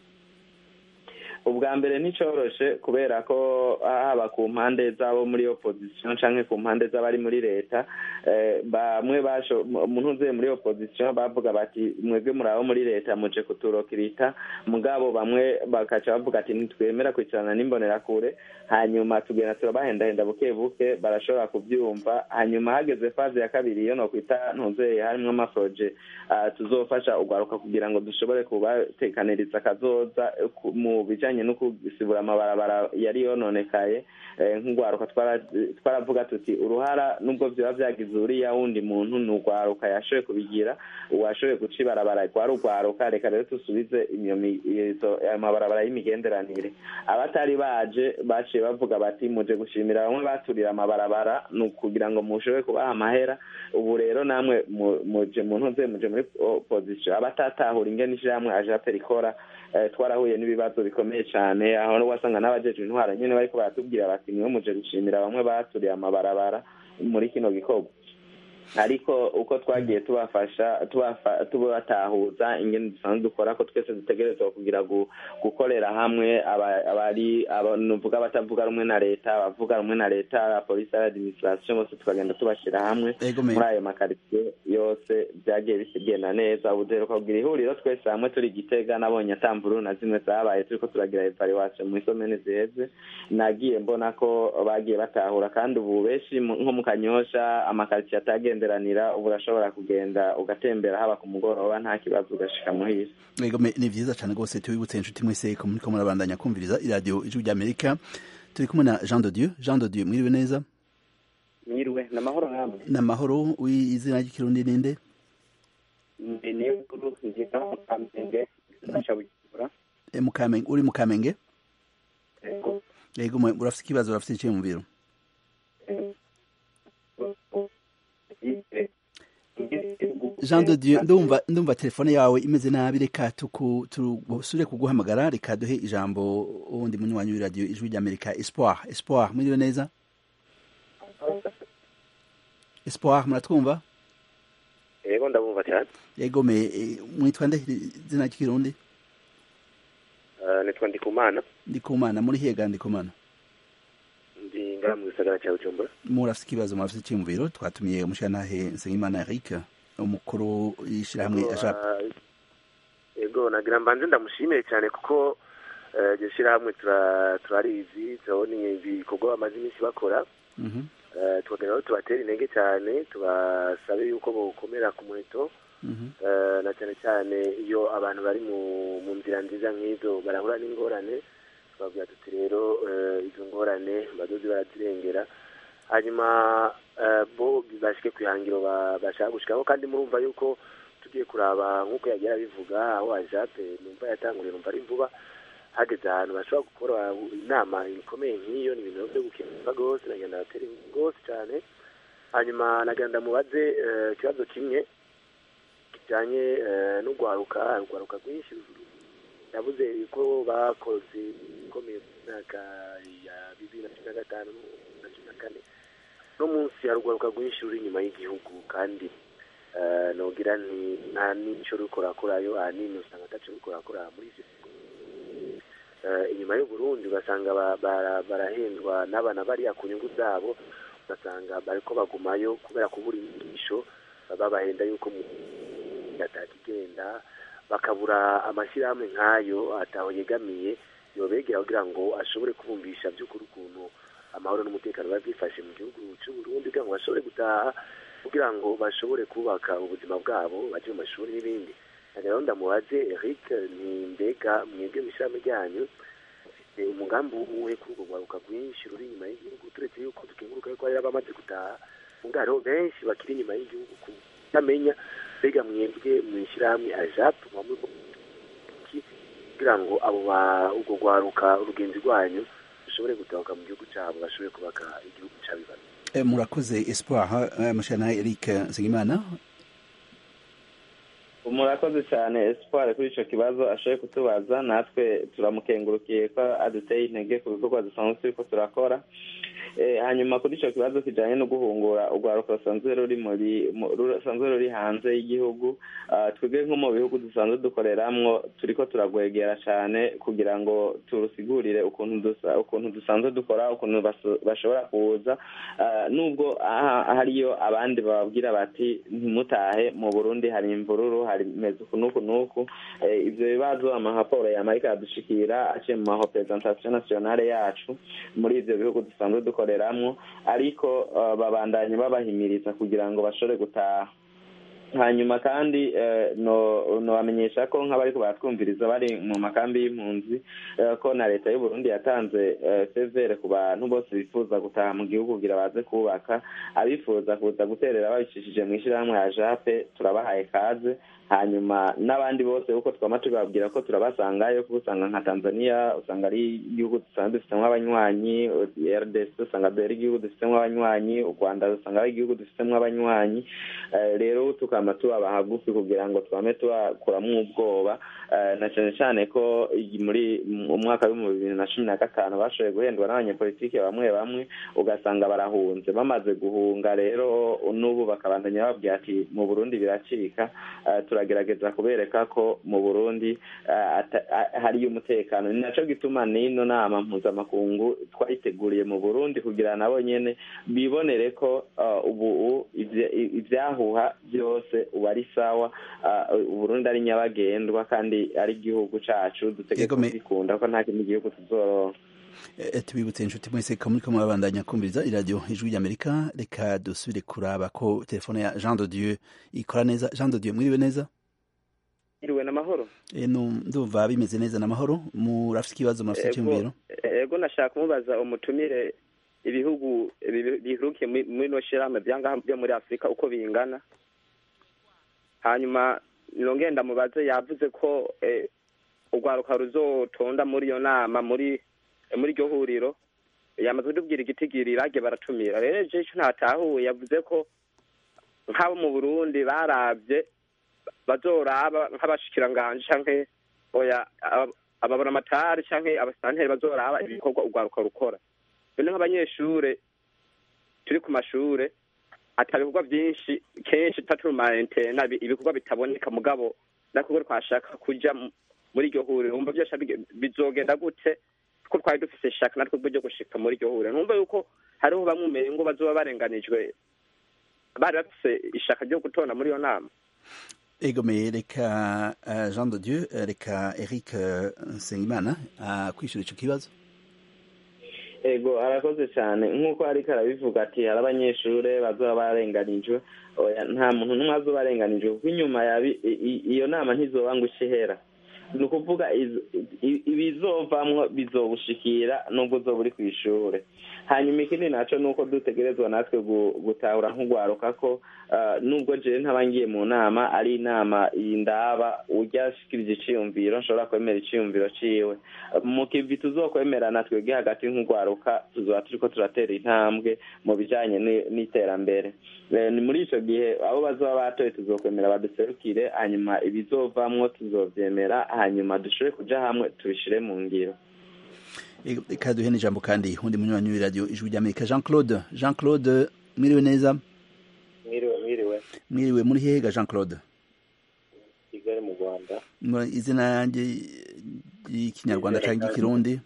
ubwa mbere nticoroshe kubera ko haba ku mpande z'abo muri opposition canke ku mpande z'abari muri leta eh, bamwe basho umuntu uvuye muri opposition bavuga bati mwebwe muri abo muri leta muje kuturokirita mugabo bamwe bakaca bavuga ati ntitwemera kwicarana n'imbonerakure hanyuma tugenda turabahendahenda buke buke barashobora kubyumva hanyuma hageze faze ya kabiri iyo nokwita ntuzeye harimwo amaproje ah, tuzofasha urwaruka kugira ngo dushobore kubatekaniriza akazoza eh, ku- mu bijanye bijanye no gusibura amabarabara yari yononekaye nk'urwaruka twaravuga tuti uruhara nubwo byaba byagize uriya wundi muntu ni urwaruka yashoboye kubigira uwashoboye guca ibarabara rwari urwaruka reka rero dusubize ayo mabarabara y'imigenderanire abatari baje baciye bavuga bati muje gushimira bamwe baturira amabarabara ni ukugira ngo mushobore kubaha amahera ubu rero namwe muje mu ntuze muje muri opozisiyo abatatahura ingene ishyirahamwe ajape rikora twarahuye n'ibibazo bikomeye cyane aho wasanga n'abajeje intwara nyine bariko baratubwira bati niwe muje gushimira bamwe baturiye amabarabara muri kino gikorwa ariko uko twagiye tubafasha tubatahuza ingene dusanzwe dukora ko twese dutegerezwa kugira gukorera hamwe abari nuvuga abatavuga rumwe na leta abavuga rumwe na leta polisi administration bose tukagenda tubashyira hamwe muri ayo makaritsiye yose byagiye bigenda neza ubu duheruka kugira ihuriro twese hamwe turi gitega nabonye atamvuru na zimwe zabaye turiko turagira evaluation mu isomene ziheze nagiye mbona ko bagiye batahura kandi ubu benshi nko mu kanyosha amakaritsiye atagenda kugenderanira ubu urashobora kugenda ugatembera haba ku mugoroba nta kibazo ugashika muhira yego ni vyiza cane rwose tubibutse inshuti mwese ko muriko murabandanya kumviriza iradiyo ijwi rya amerika turi kumwe na jean de dieu jean de dieu mwiriwe neza mwiriwe ni amahoro namwe ni amahoro izina ry'ikirundi ninde ndi niyukuru nziga mu kamenge fasha bujumbura mukamenge uri mu kamenge yego urafite ikibazo urafite iciyumviro jean de dieu ndumva ndumva telefone yawe imeze nabi reka tusubire kuguhamagara reka duhe ijambo uwundi munywanyi w'iradiyo ijwi ry'amerika espoir espoir mwiriwe neza espoir muratwumva yego ndabumva cyane yego me mwitwa nde izina ry'ikirundi nitwa ndikumana ndikumana muri hega ndikumana ndi ngaha mu gisagara cya bujumbura murafite ikibazo murafite icyumviro twatumiye umushyiranahe nsengimana eric umukuru y'ishyirahamwe ajap yego nagira mbanze ndamushimiye cyane kuko iryo shyirahamwe turarizi turabona ibikorwa bamaze iminsi bakora tukagira aho tubatera intege cyane tubasabe yuko bokomera ku muheto na cyane cyane iyo abantu bari mu nzira nziza nk'izo barahura n'ingorane twavuga tuti rero izo ngorane badozi barazirengera hanyuma bo bashike ku ihangiro bashaka gushikaho kandi murumva yuko tugiye kuraba nk'uko yagiye abivuga aho ajape numva yatanguriye numva ari vuba hageze ahantu bashobora gukora inama ikomeye nk'iyo ni ibintu byo gukemuka rwose nagenda batera rwose cyane hanyuma nagenda mubaze ikibazo kimwe kijyanye n'urwaruka urwaruka rwinshi yavuze ko bakoze ikomeye mu myaka ya bibiri na cumi na gatanu na cumi na kane no munsi hari urwaruka rwinshi ruri inyuma y'igihugu kandi nogira nta n'icyo rukorakorayo ahanini usanga ataco rukorakora muri ivyo inyuma y'uburundi ugasanga barahendwa n'abana bariya ku nyungu zabo ugasanga bariko bagumayo kubera kubura inyigisho babahenda yuko atakigenda bakabura amashyirahamwe nk'ayo ataho yegamiye yobegera kugira ngo ashobore kubumvisha by'ukuri ukuntu amahoro n'umutekano biba byifashe mu gihugu cy'uburundi kugira ngo bashobore gutaha kugira ngo bashobore kubaka ubuzima bwabo bajye mu mashuri n'ibindi rero ndamubaze eric ni mbega mwebwe mu ishyirahamwe ryanyu mufite umugambi uwuhe kuri urwo rwaruka rwinshi ruri inyuma y'igihugu turetse yuko dukenguruka yuko hari abamaze gutaha ubwo hariho benshi bakiri inyuma y'igihugu kutamenya mbega mwebwe mu ishyirahamwe ajapu kugira ngo abo urwo rwaruka urugenzi rwanyu rushobore gutahuka mu gihugu cyabo bashobore kubaka igihugu cy'abibazo murakoze espoir mushana eric nsengimana murakoze cyane espoir kuri icyo kibazo ashoboye kutubaza natwe turamukengurukiye ko aduteye intege ku bikorwa dusanzwe turiko turakora hanyuma kuri icyo kibazo kijyanye no guhungura urwaruka rusanzwe ruri muri rusanzwe ruri hanze y'igihugu twebwe nko mu bihugu dusanzwe dukoreramwo turiko turagwegera cyane kugira ngo turusigurire ukuntu dusanzwe dukora ukuntu bashobora kuza nubwo hariyo abandi bababwira bati ntimutahe mu burundi hari imvururu hari meze uku n'uku n'uku ibyo bibazo amahaporo yamarika yadushikira aciye mu marepresentation nationale yacu muri ivyo bihugu dusanzwe dukoreramwo ariko babandanye babahimiriza kugira ngo bashobore gutaha hanyuma kandi nobamenyesha ko nk'abariko baratwumviriza bari mu makambi y'impunzi ko na leta y'uburundi yatanze severe ku bantu bose bifuza gutaha mu gihugu kugira baze kubaka abifuza kuza guterera babicishije mu ishyirahamwe ya jape turabahaye kaze hanyuma n'abandi bose kuko twama tubabwira ko turabasangayo kuko usanga nka tanzania usanga ari igihugu dusanzwe dufitemo abanywanyi rdc usanga ari igihugu dufitemo abanywanyi u rwanda usanga ari igihugu dufitemo abanywanyi rero tukaba tubaba hagufi kugira ngo twame tubakuramo ubwoba na cyane cyane ko muri umwaka w'ibihumbi bibiri na cumi na gatanu bashoboye guhendwa n'abanyepolitike bamwe bamwe ugasanga barahunze bamaze guhunga rero n'ubu bakabandanya babwira ati mu burundi biracika turagerageza kubereka ko mu burundi hariyo umutekano ni nacyo gituma n'ino nama mpuzamakungu twayiteguriye mu burundi kugira nabo nyine bibonere ko ubu ibyahuha byose ubu ari sawa uburundi ari nyabagendwa kandi ari igihugu cyacu dutegeka kubikunda ko nta kindi gihugu tuzoronka tubibutse inshuti mwese ko muri kumwe babandanya kumviriza iradiyo ijwi ry'amerika reka dusubire kuraba ko telefone ya jean de dieu ikora neza jean de dieu mwiriwe neza iriwe n'amahoro ndumva bimeze neza n'amahoro murafite ikibazo murafite icyumviro ego nashaka kumubaza umutumire ibihugu biherukiye muri ino shyirahamwe byangaha byo muri afurika uko bingana hanyuma nongenda mubaze yavuze ko urwaruka ruzotonda muri iyo nama muri muri iryo huriro yamaze kutubwira igitigiri irage baratumira rero icyo ntatahuye yavuze ko nk'abo mu burundi barabye bazoraba nk'abashikiranganje canke oya ababonamatari canke abasanteri bazoraba ibikorwa urwaruka rukora bene nk'abanyeshure turi ku mashure ata bikorwa byinshi kenshi tutatu mu maentena ibikorwa bitaboneka mugabo nakubwo twashaka kuja muri iryo huriro wumva byose bizogenda gute ko twari dufise ishaka natwe bwo gushika muri iryo huriro numva yuko hariho bamwe umenya ngo bazoba barenganijwe bari bafise ishaka ryo gutora muri iyo nama egomeye reka jean de dieu reka eric nsengimana kwishyura icyo kibazo ego arakoze cyane nk'uko ariko arabivuga ati hari abanyeshuri bazoba barenganijwe nta muntu n'umwe azoba arenganijwe kuko inyuma iyo nama ntizoba ngo ishehera ni ukuvuga ibizovamwo bizobushikira nubwo uzoba uri ku ishuri hanyuma ikindi nacyo ni uko dutegerezwa natwe gutahura nk'ugwaruka ko nubwo jewe ntaba ngiye mu nama ari inama ndaba ujya ashikirije iciyumviro nshobora kwemera iciyumviro ciwe mu kivi tuzokwemerana twebwe hagati nk'ugwaruka tuzoba turiko turatera intambwe mu bijanye n'iterambere ni muri ico gihe abo bazoba batoye tuzokwemera baduserukire hanyuma ibizovamwo tuzovyemera hanyuma dushobore kuja hamwe tubishire mu ngiro reka duhe n'ijambo kandi undi munywanyi w'iradiyo ijwi ry'amerika jean claude jean claude mwiriwe neza mwiriwe mwiriwe mwiriwe muri hega jean claude kigali mu rwanda izina yanjye y'ikinyarwanda cyangwa igikirundi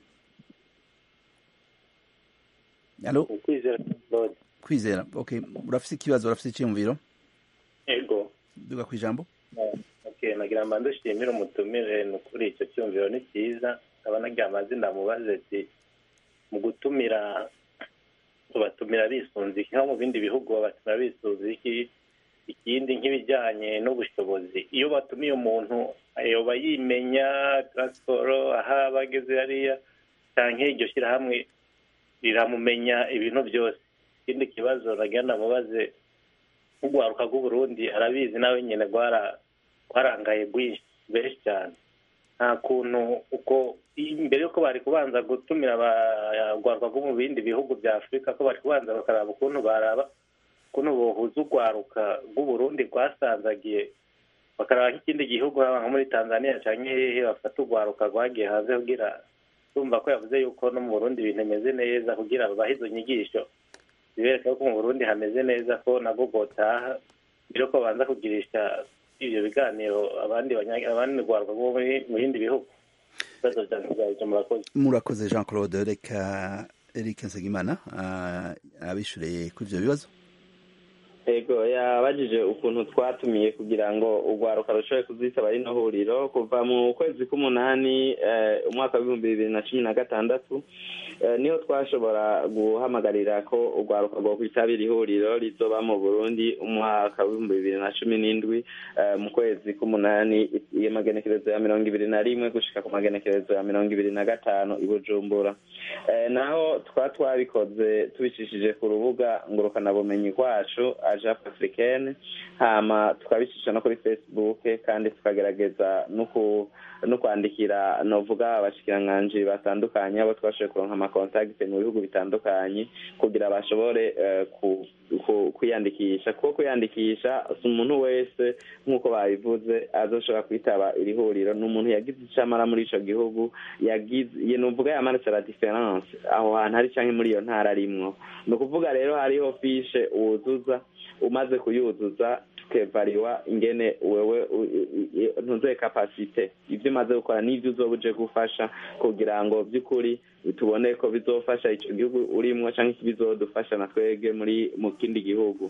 alo kwizera claude kwizera okay urafite ikibazo urafite icyiyumviro ego duga ku ijambo okay nagira mbanze nshimire umutumire ni ukuri icyo cyumviro ni cyiza nkaba nagira amazina mubaze ati mu gutumira babatumira bisunze iki nko mu bindi bihugu babatumira bisunze iki ikindi nk'ibijyanye n'ubushobozi iyo batumiye umuntu yoba yimenya taransiporo aho aba ageze hariya cyangwa iryo shyirahamwe riramumenya ibintu byose ikindi kibazo nagira namubaze nk'urwaruka rw'uburundi arabizi nawe nyine rwarangaye rwinshi benshi cyane nta kuntu uko mbere y'uko bari kubanza gutumira abagwarwa rwo mu bindi bihugu bya afurika ko bari kubanza bakaraba ukuntu baraba ukuntu bohuza urwaruka rw'uburundi rwasanzagiye bakaraba nk'ikindi gihugu nko muri tanzania cyangwa hehe bafata urwaruka rwagiye hanze kugira tumva ko yavuze yuko no mu burundi ibintu bimeze neza kugira babahe izo nyigisho zibereka ko mu burundi hameze neza ko nabwo bwotaha mbere yuko babanza kugirisha ibyo biganiro abandi abandi rwaruka rwo mu bindi bihugu ibibazo byanjye byabyo murakoze murakoze jean claude reka eric nsengimana abishyuriye kuri ibyo bibazo ego yabajije ukuntu twatumiye kugira ngo urwaruka rushobore kuzitaba rino huriro kuva mu kwezi k'umunani umwaka w'ibihumbi bibiri na cumi na gatandatu niho twashobora guhamagarira ko urwaruka rwo kwitabira ihuriro rizoba mu burundi umwaka w'ibihumbi bibiri na cumi n'indwi mu kwezi k'umunani magenekerezo ya mirongo ibiri na rimwe gushika ku magenekerezo ya mirongo ibiri na gatanu i bujumbura naho twa twabikoze tubicishije ku rubuga ngurukanabumenyi rwacu ajap africaine hama tukabicisha no kuri facebook kandi tukagerageza no kwandikira novuga abashikiranganji batandukanye abo twashoboye kuronka amakontakite mu bihugu bitandukanye kugira bashobore kwiyandikisha kuko kwiyandikisha si umuntu wese nk'uko babivuze azoshobora kwitaba iri huriro ni umuntu yagize icamara muri ico gihugu yagize nuvuga yamanitse la difference aho hantu hari canke muri iyo ntara arimwo ni ukuvuga rero hariho fishe wuzuza umaze kuyuzuza tukevariwa ingene wewe ntuzoye kapasite ibyo umaze gukora n'ibyo uzoba uje gufasha kugira ngo by'ukuri tubone ko bizofasha ico gihugu urimwo canke bizodufasha na twebwe muri mu kindi gihugu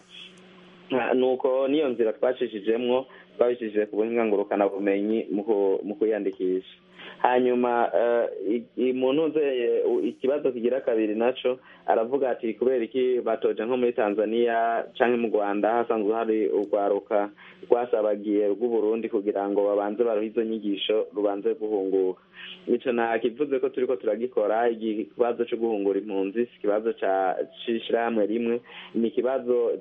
nuko niyo nzira twacishijemwo twabicishije ku buhinga ngurukanabumenyi mu kwiyandikisha hanyuma umuntu uzeye ikibazo kigira kabiri naco aravuga ati kubera iki batoja nko muri tanzania canke mu rwanda hasanzwe hari urwaruka rwasabagiye rw'uburundi kugira ngo babanze baruhe izo nyigisho rubanze guhunguka ico nakivuze ko turiko turagikora ikibazo co guhungura impunzi si ikibazo c'ishirahamwe rimwe ni ikibazo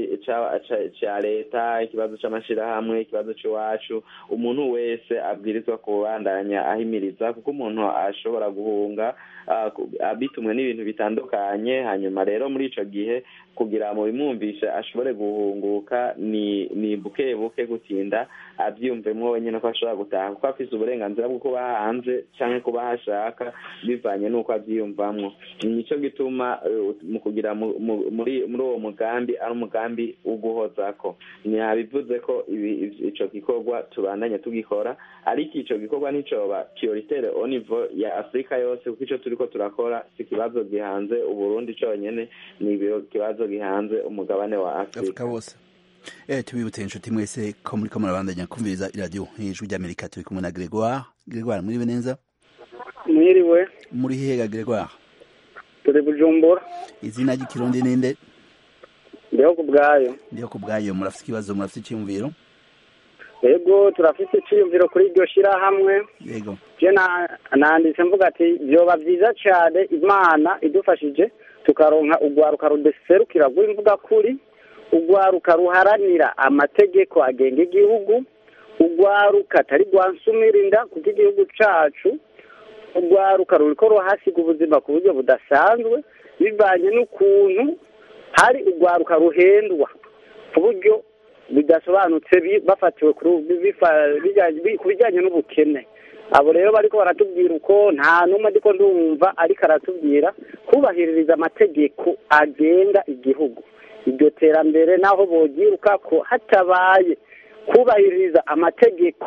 ca leta ikibazo c'amashirahamwe ikibazo c'iwacu umuntu wese abwirizwa kubandanya ahimiriza kuko umuntu ashobora guhunga bitumwe n'ibintu bitandukanye hanyuma rero muri ico gihe kugira mu bimwumvishe ashobore guhunguka ni ni buke buke gutinda avyumvemwo wenyene ko ashobora gutaha kuko afise uburenganzira bwo kuba hanze canke kuba hashaka bivanye n'uko avyiyumvamwo nico gituma mu kugira muri muri uwo mugambi ari umugambi wo guhozako ntiyabivuze ko ico gikorwa tubandanya tugikora ariko ico gikorwa nticoba prioritaire au niveau ya afurika yose kuko ico turiko turakora si ikibazo gihanze uburundi conyene ni ikibazo gihanze umugabane wa afurika wose eh tubibutse inshuti mwese ko muri ko murabandanya kumviriza iradiyo ijwi ry'amerika turi kumwe na gregoire gregoire muriwe neza mwiriwe muri hega gregoire turi bujumbura izina ry'ikirundi ninde ndiho ku bwayo ndiho ku bwayo murafite ikibazo murafite icyiyumviro yego turafite icyiyumviro kuri iryo shyirahamwe yego je nanditse mvuga ati byoba byiza cyane imana idufashije tukaronka urwaruka rudeserukira rw'imvuga kuri urwaruka ruharanira amategeko agenga igihugu urwaruka atari rwansumirinda kuko igihugu cacu urwaruka ruriko ruhasiga ubuzima ku buryo budasanzwe bivanye n'ukuntu hari urwaruka ruhendwa ku buryo bidasobanutse bafatiwe ku bijyanye n'ubukene abo rero bariko baratubwira uko nta n'umwe ariko ndumva ariko aratubwira kubahiririza amategeko agenga igihugu iryo terambere naho bogiruka ko hatabaye kubahiriza amategeko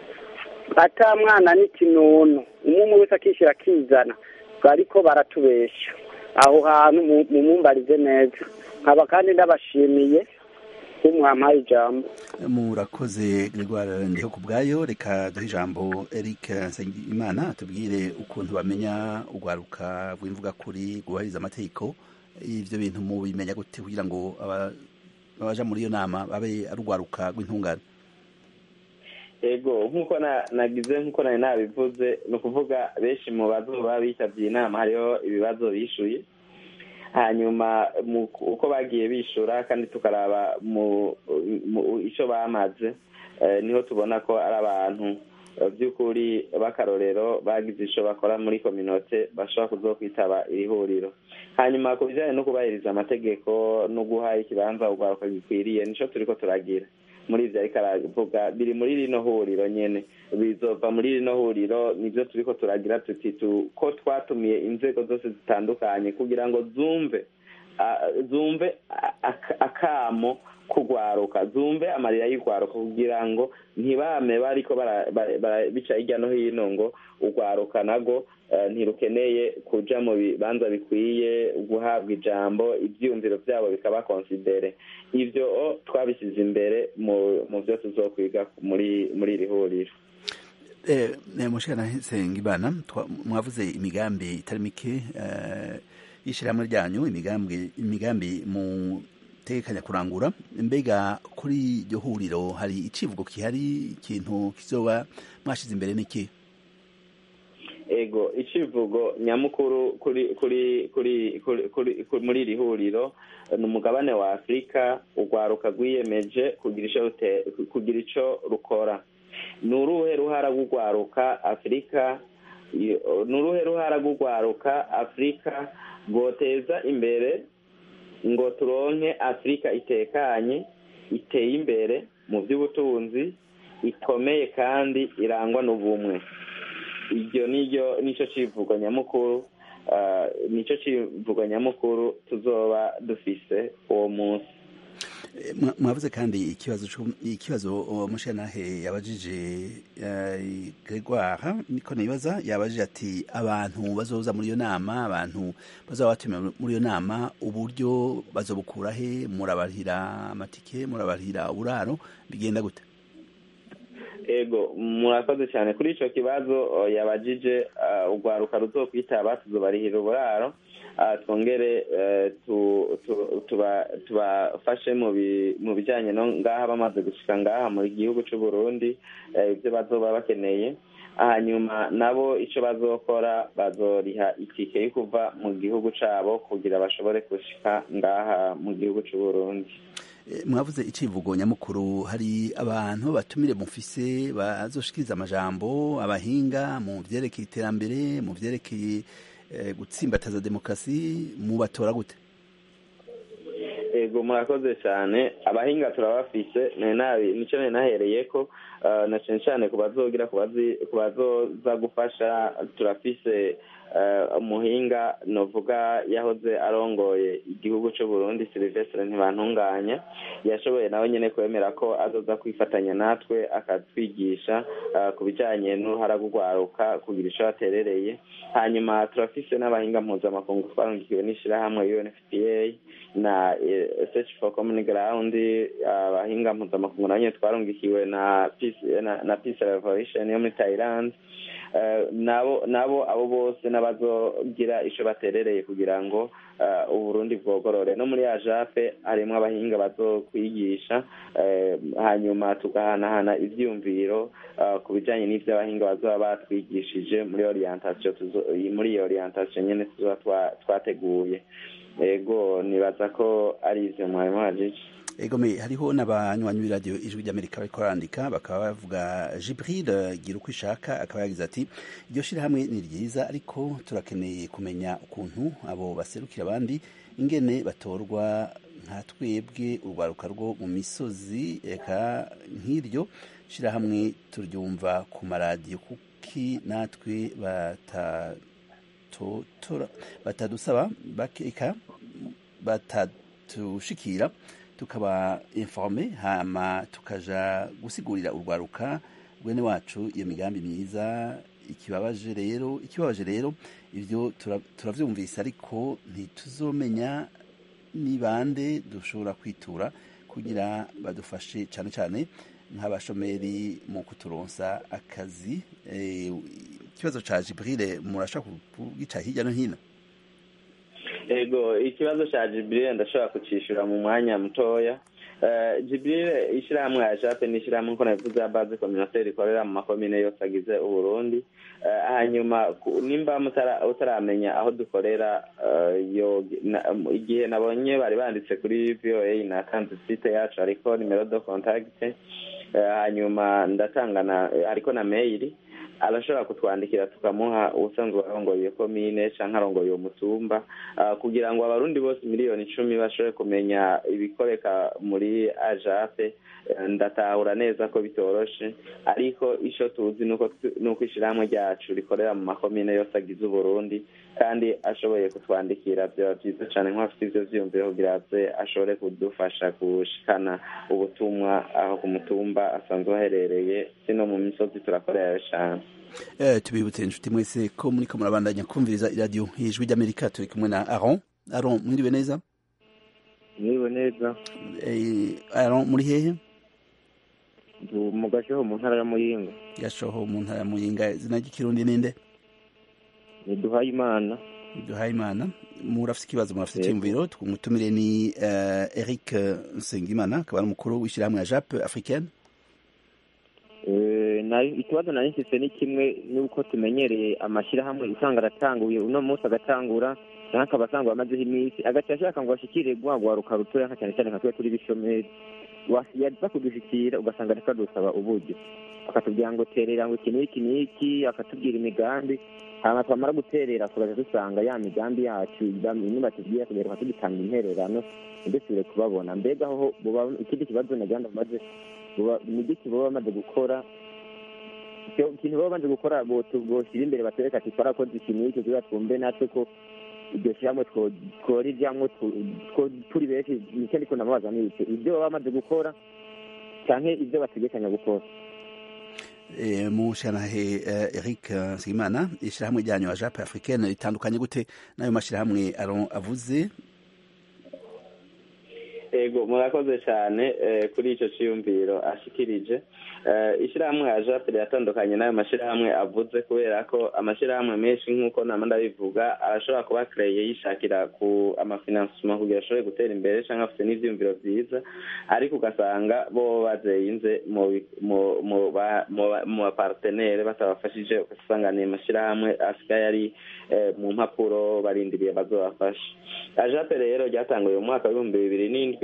ata mwana n'ikinono umwe wese akishyira akizana bariko baratubesha aho hantu mumumbarize neza nkaba kandi ndabashimiye umwampaye ijambo murakoze gregoire ndiho ku bwayo reka duhe ijambo eric nsengimana tubwire ukuntu bamenya urwaruka rw'imvuga kuri rwubahiriza amategeko ivyo bintu mubimenya gute kugira ngo abaja muri iyo nama babe ari urwaruka rw'intungane ego nk'uko nagize nk'uko nari nabivuze ni ukuvuga benshi mu bazoba bitabye inama hariho ibibazo bishuye hanyuma uko bagiye bishura kandi tukaraba mu icyo bamaze niho tubona ko ari abantu by'ukuri b'akarorero bagize icyo bakora muri kominote bashobora kuzo kwitaba iri huriro hanyuma ku bijyanye no kubahiriza amategeko no guha ikibanza urwaruka gikwiriye nicyo turi ko turagira muri ibyo ariko aravuga biri muri rino huriro nyine bizova muri rino huriro nibyo turi ko turagira tuti ko twatumiye inzego zose zitandukanye kugira ngo zumve zumve akamo kugwaruka zumve amarira y'urwaruka kugira ngo ntibame bariko bica hirya no hino ngo urwaruka nago ntirukeneye kuja mu bibanza bikwiye guhabwa ijambo ibyiyumviro byabo bikaba konsidere ibyo twabishyize imbere mu byo tuzokwiga muri muri iri huriro mushikana Nsengimana mwavuze imigambi itari mike y'ishyirahamwe ryanyu imigambi imigambi mu tekanya kurangura mbega kuri iryo huriro hari icivugo kihari ikintu kizoba mwashize imbere n'iki ego icivugo nyamukuru kuri kuri kuri kuri muri iri huriro ni umugabane wa afurika urwaruka rwiyemeje kugira icyo rukora ni uruhe ruhara rw'urwaruka afurika ni uruhe ruhara rw'urwaruka afurika rwoteza imbere ngo turonke afurika itekanye iteye imbere mu by'ubutunzi ikomeye kandi irangwa n'ubumwe iryo niryo nicyo kivugo nyamukuru nicyo kivugo nyamukuru tuzoba dufise uwo munsi mwavuze kandi ikibazo ikibazo mushanahe yabajije Gregoire niko nibaza yabajije ati abantu bazoza muri iyo nama abantu bazaba batumiwe muri iyo nama uburyo bazobukura he murabarihira amatike murabarihira uburaro bigenda gute ego murakoze cyane kuri icyo kibazo yabajije urwaruka ruzokwitaba tuzobarihira uburaro twongere tubafashe mu bijyanye no ngaha bamaze gushyika ngaha mu gihugu cy'u Burundi ibyo bazoba bakeneye hanyuma nabo icyo bazokora bazoriha itike yo kuva mu gihugu cyabo kugira bashobore gushyika ngaha mu gihugu cy'u Burundi mwavuze icivugo nyamukuru hari abantu batumire mufise bazoshikiriza amajambo abahinga mu vyerekeye iterambere mu vyerekeye gutsimbataza demokarasi mubatora gute ego murakoze cyane abahinga turabafise nicyo nari nahereye ko na cyane cyane ku bazogira ku bazoza gufasha turafise umuhinga novuga yahoze arongoye igihugu cy'u Burundi Silvestre ntibantunganya yashoboye nawe nyine kwemera ko azoza kwifatanya natwe akatwigisha ku bijyanye n'uruhara rw'urwaruka kugira icyo yaterereye hanyuma turafise n'abahinga mpuzamakungu twarungikiwe n'ishyirahamwe UNFPA na search for common ground abahinga mpuzamakungu nabo nyine twarungikiwe na na peace revolution yo muri Thailand nabo nabo abo bose n'abazogira icyo baterereye kugira ngo uburundi bwogorore no muri ajape harimo abahinga bazokwigisha hanyuma tugahanahana ibyiyumviro ku bijyanye n'ibyo abahinga bazaba batwigishije muri orientation muri iyo orientation nyine tuba twateguye ego nibaza ko ari ibyo mwarimu wajije egome hariho n'abanywanyi b'iradiyo ijwi ry'amerika bariko barandika bakaba bavuga jibril gira uko ishaka akaba yagize ati iryo shirahamwe ni ryiza ariko turakeneye kumenya ukuntu abo baserukira abandi ingene batorwa nka twebwe urwaruka rwo mu misozi eka nk'iryo shirahamwe turyumva ku maradiyo kuki natwe batadusaba bakeka batatushikira tukaba informe hama tukaja gusigurira urwaruka bwene wacu iyo migambi myiza ikibabaje rero ikibabaje rero ivyo turavyumvise ariko ntituzomenya ni bande dushobora kwitura kugira badufashe cane cane nk'abashomeri mu kuturonsa akazi ikibazo ca Jibril murashaka kugica hirya no hino ego ikibazo cya jiburire ndashobora kucyishyura mu mwanya mutoya jiburire ishyirahamwe ya jape ni ishyirahamwe nk'uko nabivuze ya baze kominoteri rikorera mu makomine yose agize uburundi hanyuma nimba utaramenya aho dukorera igihe nabonye bari banditse kuri voa natanze site yacu ariko nimero do kontakite hanyuma ndatanga ariko na meyiri arashobora kutwandikira tukamuha ubusanzwe arongoye iyo komine cyangwa arongoye uwo mutumba kugira ngo abarundi bose miliyoni icumi bashobore kumenya ibikoreka muri ajape ndatahura neza ko bitoroshe ariko icyo tuzi ni uko ishyirahamwe ryacu rikorera mu makomine yose agize uburundi kandi ashoboye kutwandikira byaba byiza cyane nk'abafite ibyo byiyumviro kugira aze ashobore kudufasha gushikana ubutumwa aho ku mutumba asanzwe aherereye si no mu misozi turakorera cyane tubibutse inshuti mwese ko muri ko murabandanya kumviriza iradiyo ijwi ry'amerika turi kumwe na aron aron mwiriwe neza mwiriwe neza aron muri hehe mu gashoho mu ntara ya muyinga gashoho mu ntara ya muyinga izina ry'ikirundi ninde ni duhaye imana duhaye imana murafite ikibazo murafite icyumviro tumutumire ni uh, eric nsengimana akaba ari umukuru w'ishyirahamwe ya jape africaine ikibazo nari mfise ni kimwe n'uko tumenyereye amashyirahamwe usanga aratanguye uno munsi agatangura cyangwa akaba asanga amazeho iminsi agaca ashaka ngo ashikire rwagwaruka rutoya nka cyane cyane nka twe turi bishomeri yaza kudushikira ugasanga ariko adusaba uburyo akatubwira ngo terera ngo iki n'iki n'iki akatubwira imigambi hanyuma twamara guterera tugaca dusanga ya migambi yacu imwe batubwiye kugaruka tugitanga intererano ntidusubire kubabona mbega aho ikindi kibazo nagira ngo maze ni igiki baba bamaze gukora ikintu baba bamaze gukora boshyira imbere batwereka ati twarakoze iki n'iki kugira twumve natwe ko iryo shyirahamwe tworijyamo turi benshi nicyo ariko namubaza ni iki ibyo baba bamaze gukora cyangwa ibyo bategekanya gukora mu shanahe eric nsengimana ishyirahamwe ryanyu wa jape africaine ritandukanye gute n'ayo mashyirahamwe avuze ego murakoze cyane kuri icyo cyiyumviro ashikirije ishyirahamwe ya jape riratandukanye n'ayo mashyirahamwe avuze kubera ko amashyirahamwe menshi nk'uko nama ndabivuga arashobora kuba kereye yishakira ku amafinansima kugira ashobore gutera imbere cyangwa afite n'ibyiyumviro byiza ariko ugasanga bo bazeyinze mu bapartenere batabafashije ugasanga ni amashyirahamwe asigaye ari mu mpapuro barindiriye bazobafasha ajape rero ryatanguye mu mwaka w'ibihumbi bibiri n'indwi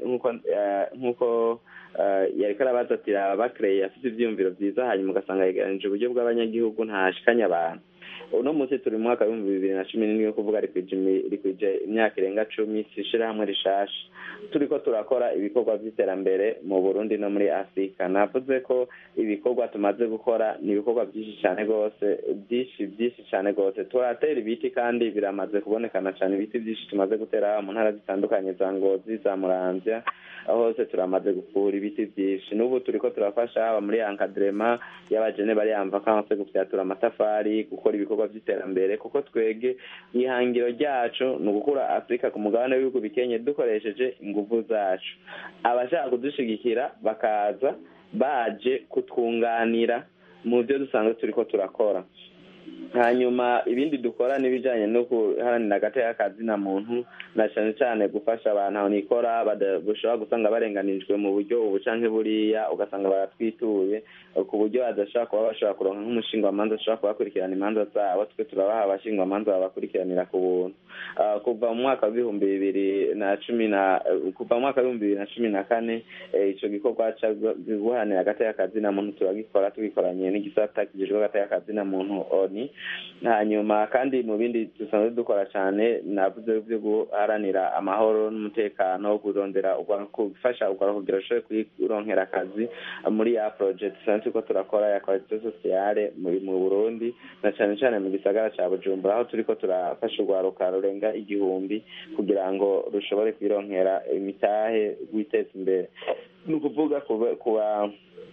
nk'uko yariko arabaza ati bakereye afite ivyiyumviro vyiza hanyuma ugasanga yegeranije uburyo bw'abanyagihugu ntashikanye abantu uno munsi turi mu mwaka w'ibihumbi bibiri na cumi n'indwi kuvuga rikwije imyaka irenga cumi si ishirahamwe rishasha turiko turakora ibikorwa vy'iterambere mu burundi no muri afurika navuze ko ibikorwa tumaze gukora ni ibikorwa byinshi cyane rwose byinshi byinshi cyane rwose turatera ibiti kandi biramaze kubonekana cyane ibiti byinshi tumaze gutera mu ntara zitandukanye za ngozi za muramvya hose turamaze gukura ibiti byinshi n'ubu turiko turafasha haba muri ankadrema y'abajene bari amvakanse gufyatura amatafari gukora ibikorwa by'iterambere kuko twege ihangiro ryacu ni ugukura afurika ku mugabane w'ibihugu bikenye dukoresheje ingufu zacu abashaka kudushigikira bakaza baje kutwunganira mu byo dusanzwe turiko turakora hanyuma ibindi dukora n'ibijyanye no guharanira agateka kazina muntu na cyane cyane gufasha abantu aho nikora bashobora gusanga barenganijwe mu buryo ubu canke buriya ugasanga baratwituye ku buryo badashobora kuba bashobora kuronka nk'umushingwamanza ashobora kubakurikirana imanza zabo twe turabaha abashingwamanza babakurikiranira ku buntu kuva mu mwaka w'ibihumbi bibiri na cumi na kuva mu mwaka w'ibihumbi bibiri na cumi na kane ico gikorwa ca guharanira agateka kazina muntu turagikora tugikoranye n'igisata kijejwe agateka kazina muntu oni hanyuma kandi mu bindi dusanzwe dukora cyane navuze byo guharanira amahoro n'umutekano kurondera gufasha urwaruka kugira rushobore kuronkera akazi muri ya project dusanzwe turiko turakora ya qualité sociale mu burundi na cyane cyane mu gisagara ca bujumbura aho turiko turafasha urwaruka rurenga igihumbi kugira ngo rushobore kwironkera imitahe rwiteza imbere ni ukuvuga kuba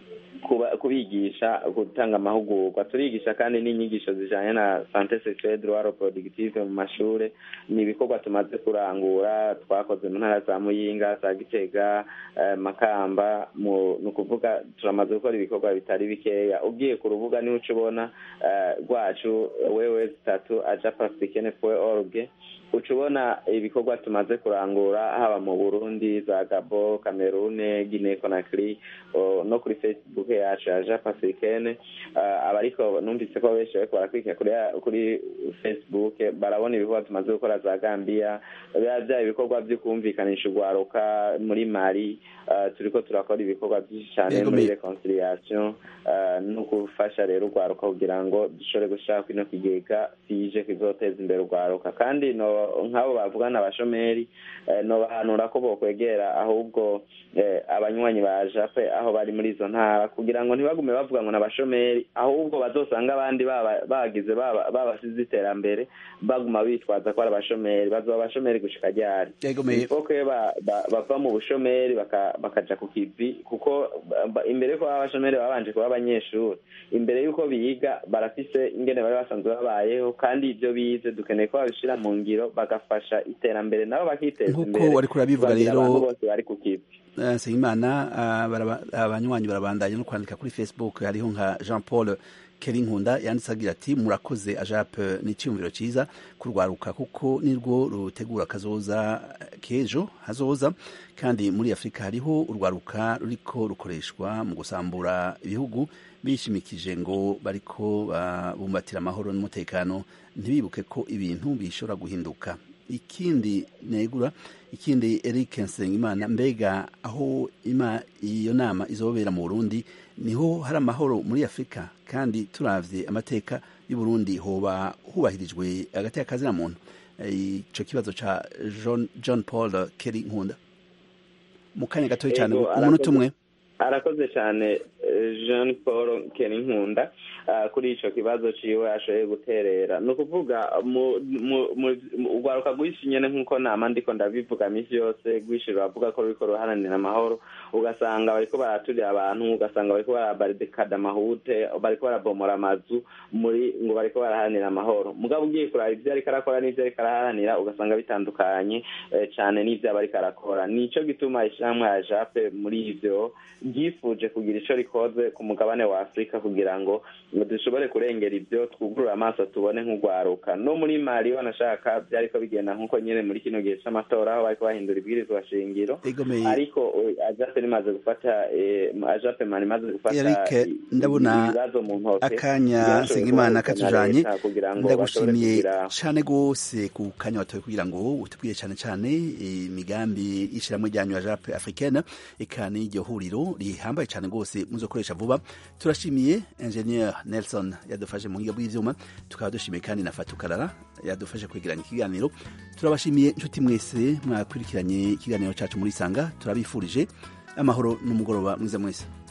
kubigisha gutanga amahugurwa turigisha kandi n'inyigisho zijanye na sante sexuelle droit reproductive mu mashure ni ibikorwa tumaze kurangura twakoze mu ntara za muyinga za gitega makamba ni ukuvuga turamaze gukora ibikorwa bitari bikeya ugiye ku rubuga niho uca ubona rwacu wewe zitatu ajapasikene fwe org uca ubona ibikorwa tumaze kurangura haba mu burundi za gabo kamerune guinee conakry no kuri facebook yacu ya jean pacificaine abariko numvise ko benshi bariko barakurikira kuri facebook barabona ibikorwa tumaze gukora za gambia biba vya ibikorwa vyo kumvikanisha urwaruka muri mali turiko turakora ibikorwa vyinshi cane muri reconciliation no gufasha rero urwaruka kugira ngo dushobore gushaka kino kigega fije kizoteza imbere urwaruka kandi no nk'abo bavugana abashomeri nobahanura ko bokwegera ahubwo abanywanyi ba jape aho bari muri izo ntara kugira ngo ntibagume bavuga ngo n'abashomeri ahubwo bazosanga abandi bagize babasize iterambere baguma bitwaza ko ari abashomeri bazoba abashomeri gushika ryari ifoke bava mu bushomeri bakaja ku kivi kuko imbere ko baba abashomeri babanje kuba abanyeshuri imbere y'uko biga barafise ingene bari basanzwe babayeho kandi ibyo bize dukeneye ko babishira mu ngiro bagafasha iterambere nabo bakiteza imbere nk'uko wari kurabivuga rero bose bari ku kivi eh, nsengimana ah, baraba- abanywanyi barabandanya no kwandika kuri facebook hariho nka jean paul keri nkunda yanditse agira ati murakoze ajape ni icyumviro cyiza kurwaruka kuko nirwo rutegura kazoza k'ejo hazoza kandi muri afurika hariho urwaruka ruriko rukoreshwa mu gusambura ibihugu bishimikije ngo bariko babumbatira amahoro n'umutekano ntibibuke ko ibintu bishobora guhinduka ikindi negura ikindi Eric Nsengimana mbega aho ima iyo nama izobera mu Burundi niho hari amahoro muri Afurika kandi turavye amateka y'u Burundi hoba hubahirijwe hagati y'akazi na muntu ico kibazo ca John, John Paul Kelly Nkunda mu kanya gatoya cyane Ego, umunota umwe arakoze cyane eh, jean paul nkunda ah, kuri icyo kibazo ciwe ashoboye guterera ni ukuvuga mu- mu- mu- mu- urwaruka rwinshi nyine nk'uko nama ndiko ndabivuga minsi yose rwinshi ruravuga ko ruriko ruharanira amahoro ugasanga bariko baraturira abantu ugasanga bariko barabarikada amahute bariko barabomora amazu muri ngo bariko baraharanira amahoro mugabo ugiye kuraba ivyo ariko arakora n'ivyo ariko araharanira ugasanga bitandukanye eh, cane n'ivyo aba ariko arakora nico gituma ishyirahamwe ya jape muri ivyo ryifuje kugira ico rikoze ku mugabane wa afurika kugira ngo dushobore kurengera ivyo twugurura amaso tubone nk'urwaruka no muri mali wanashaka vyariko bigenda nk'uko nyene muri kino gihe c'amatora aho bariko bahindura ibwirizwa shingiro Egomeye. ariko eh, ajape rimaze gufata eh, ajape mani imaze gufata Eric i- ndabona ibibazo mu ntoke akanya byashoboye Nsengimana koroherezwa na katujanye leta kugira ngo bashobore ndagushimiye kugira cane gose ku kanya watoye kugira ngo utubwire cane cane imigambi y'ishirahamwe ryanyu ya Jape Africaine eka n'iryo huriro rihambaye cane gose muzokoresha vuba turashimiye ingenieur Nelson yadufashe mu buhinga bw'ivyuma tukaba dushimiye kandi na Fatukarara yadufashe kwegeranya ikiganiro turabashimiye inshuti mwese mwakurikiranye ikiganiro cacu muri Sanga turabifurije amahoro n'umugoroba mwiza mwese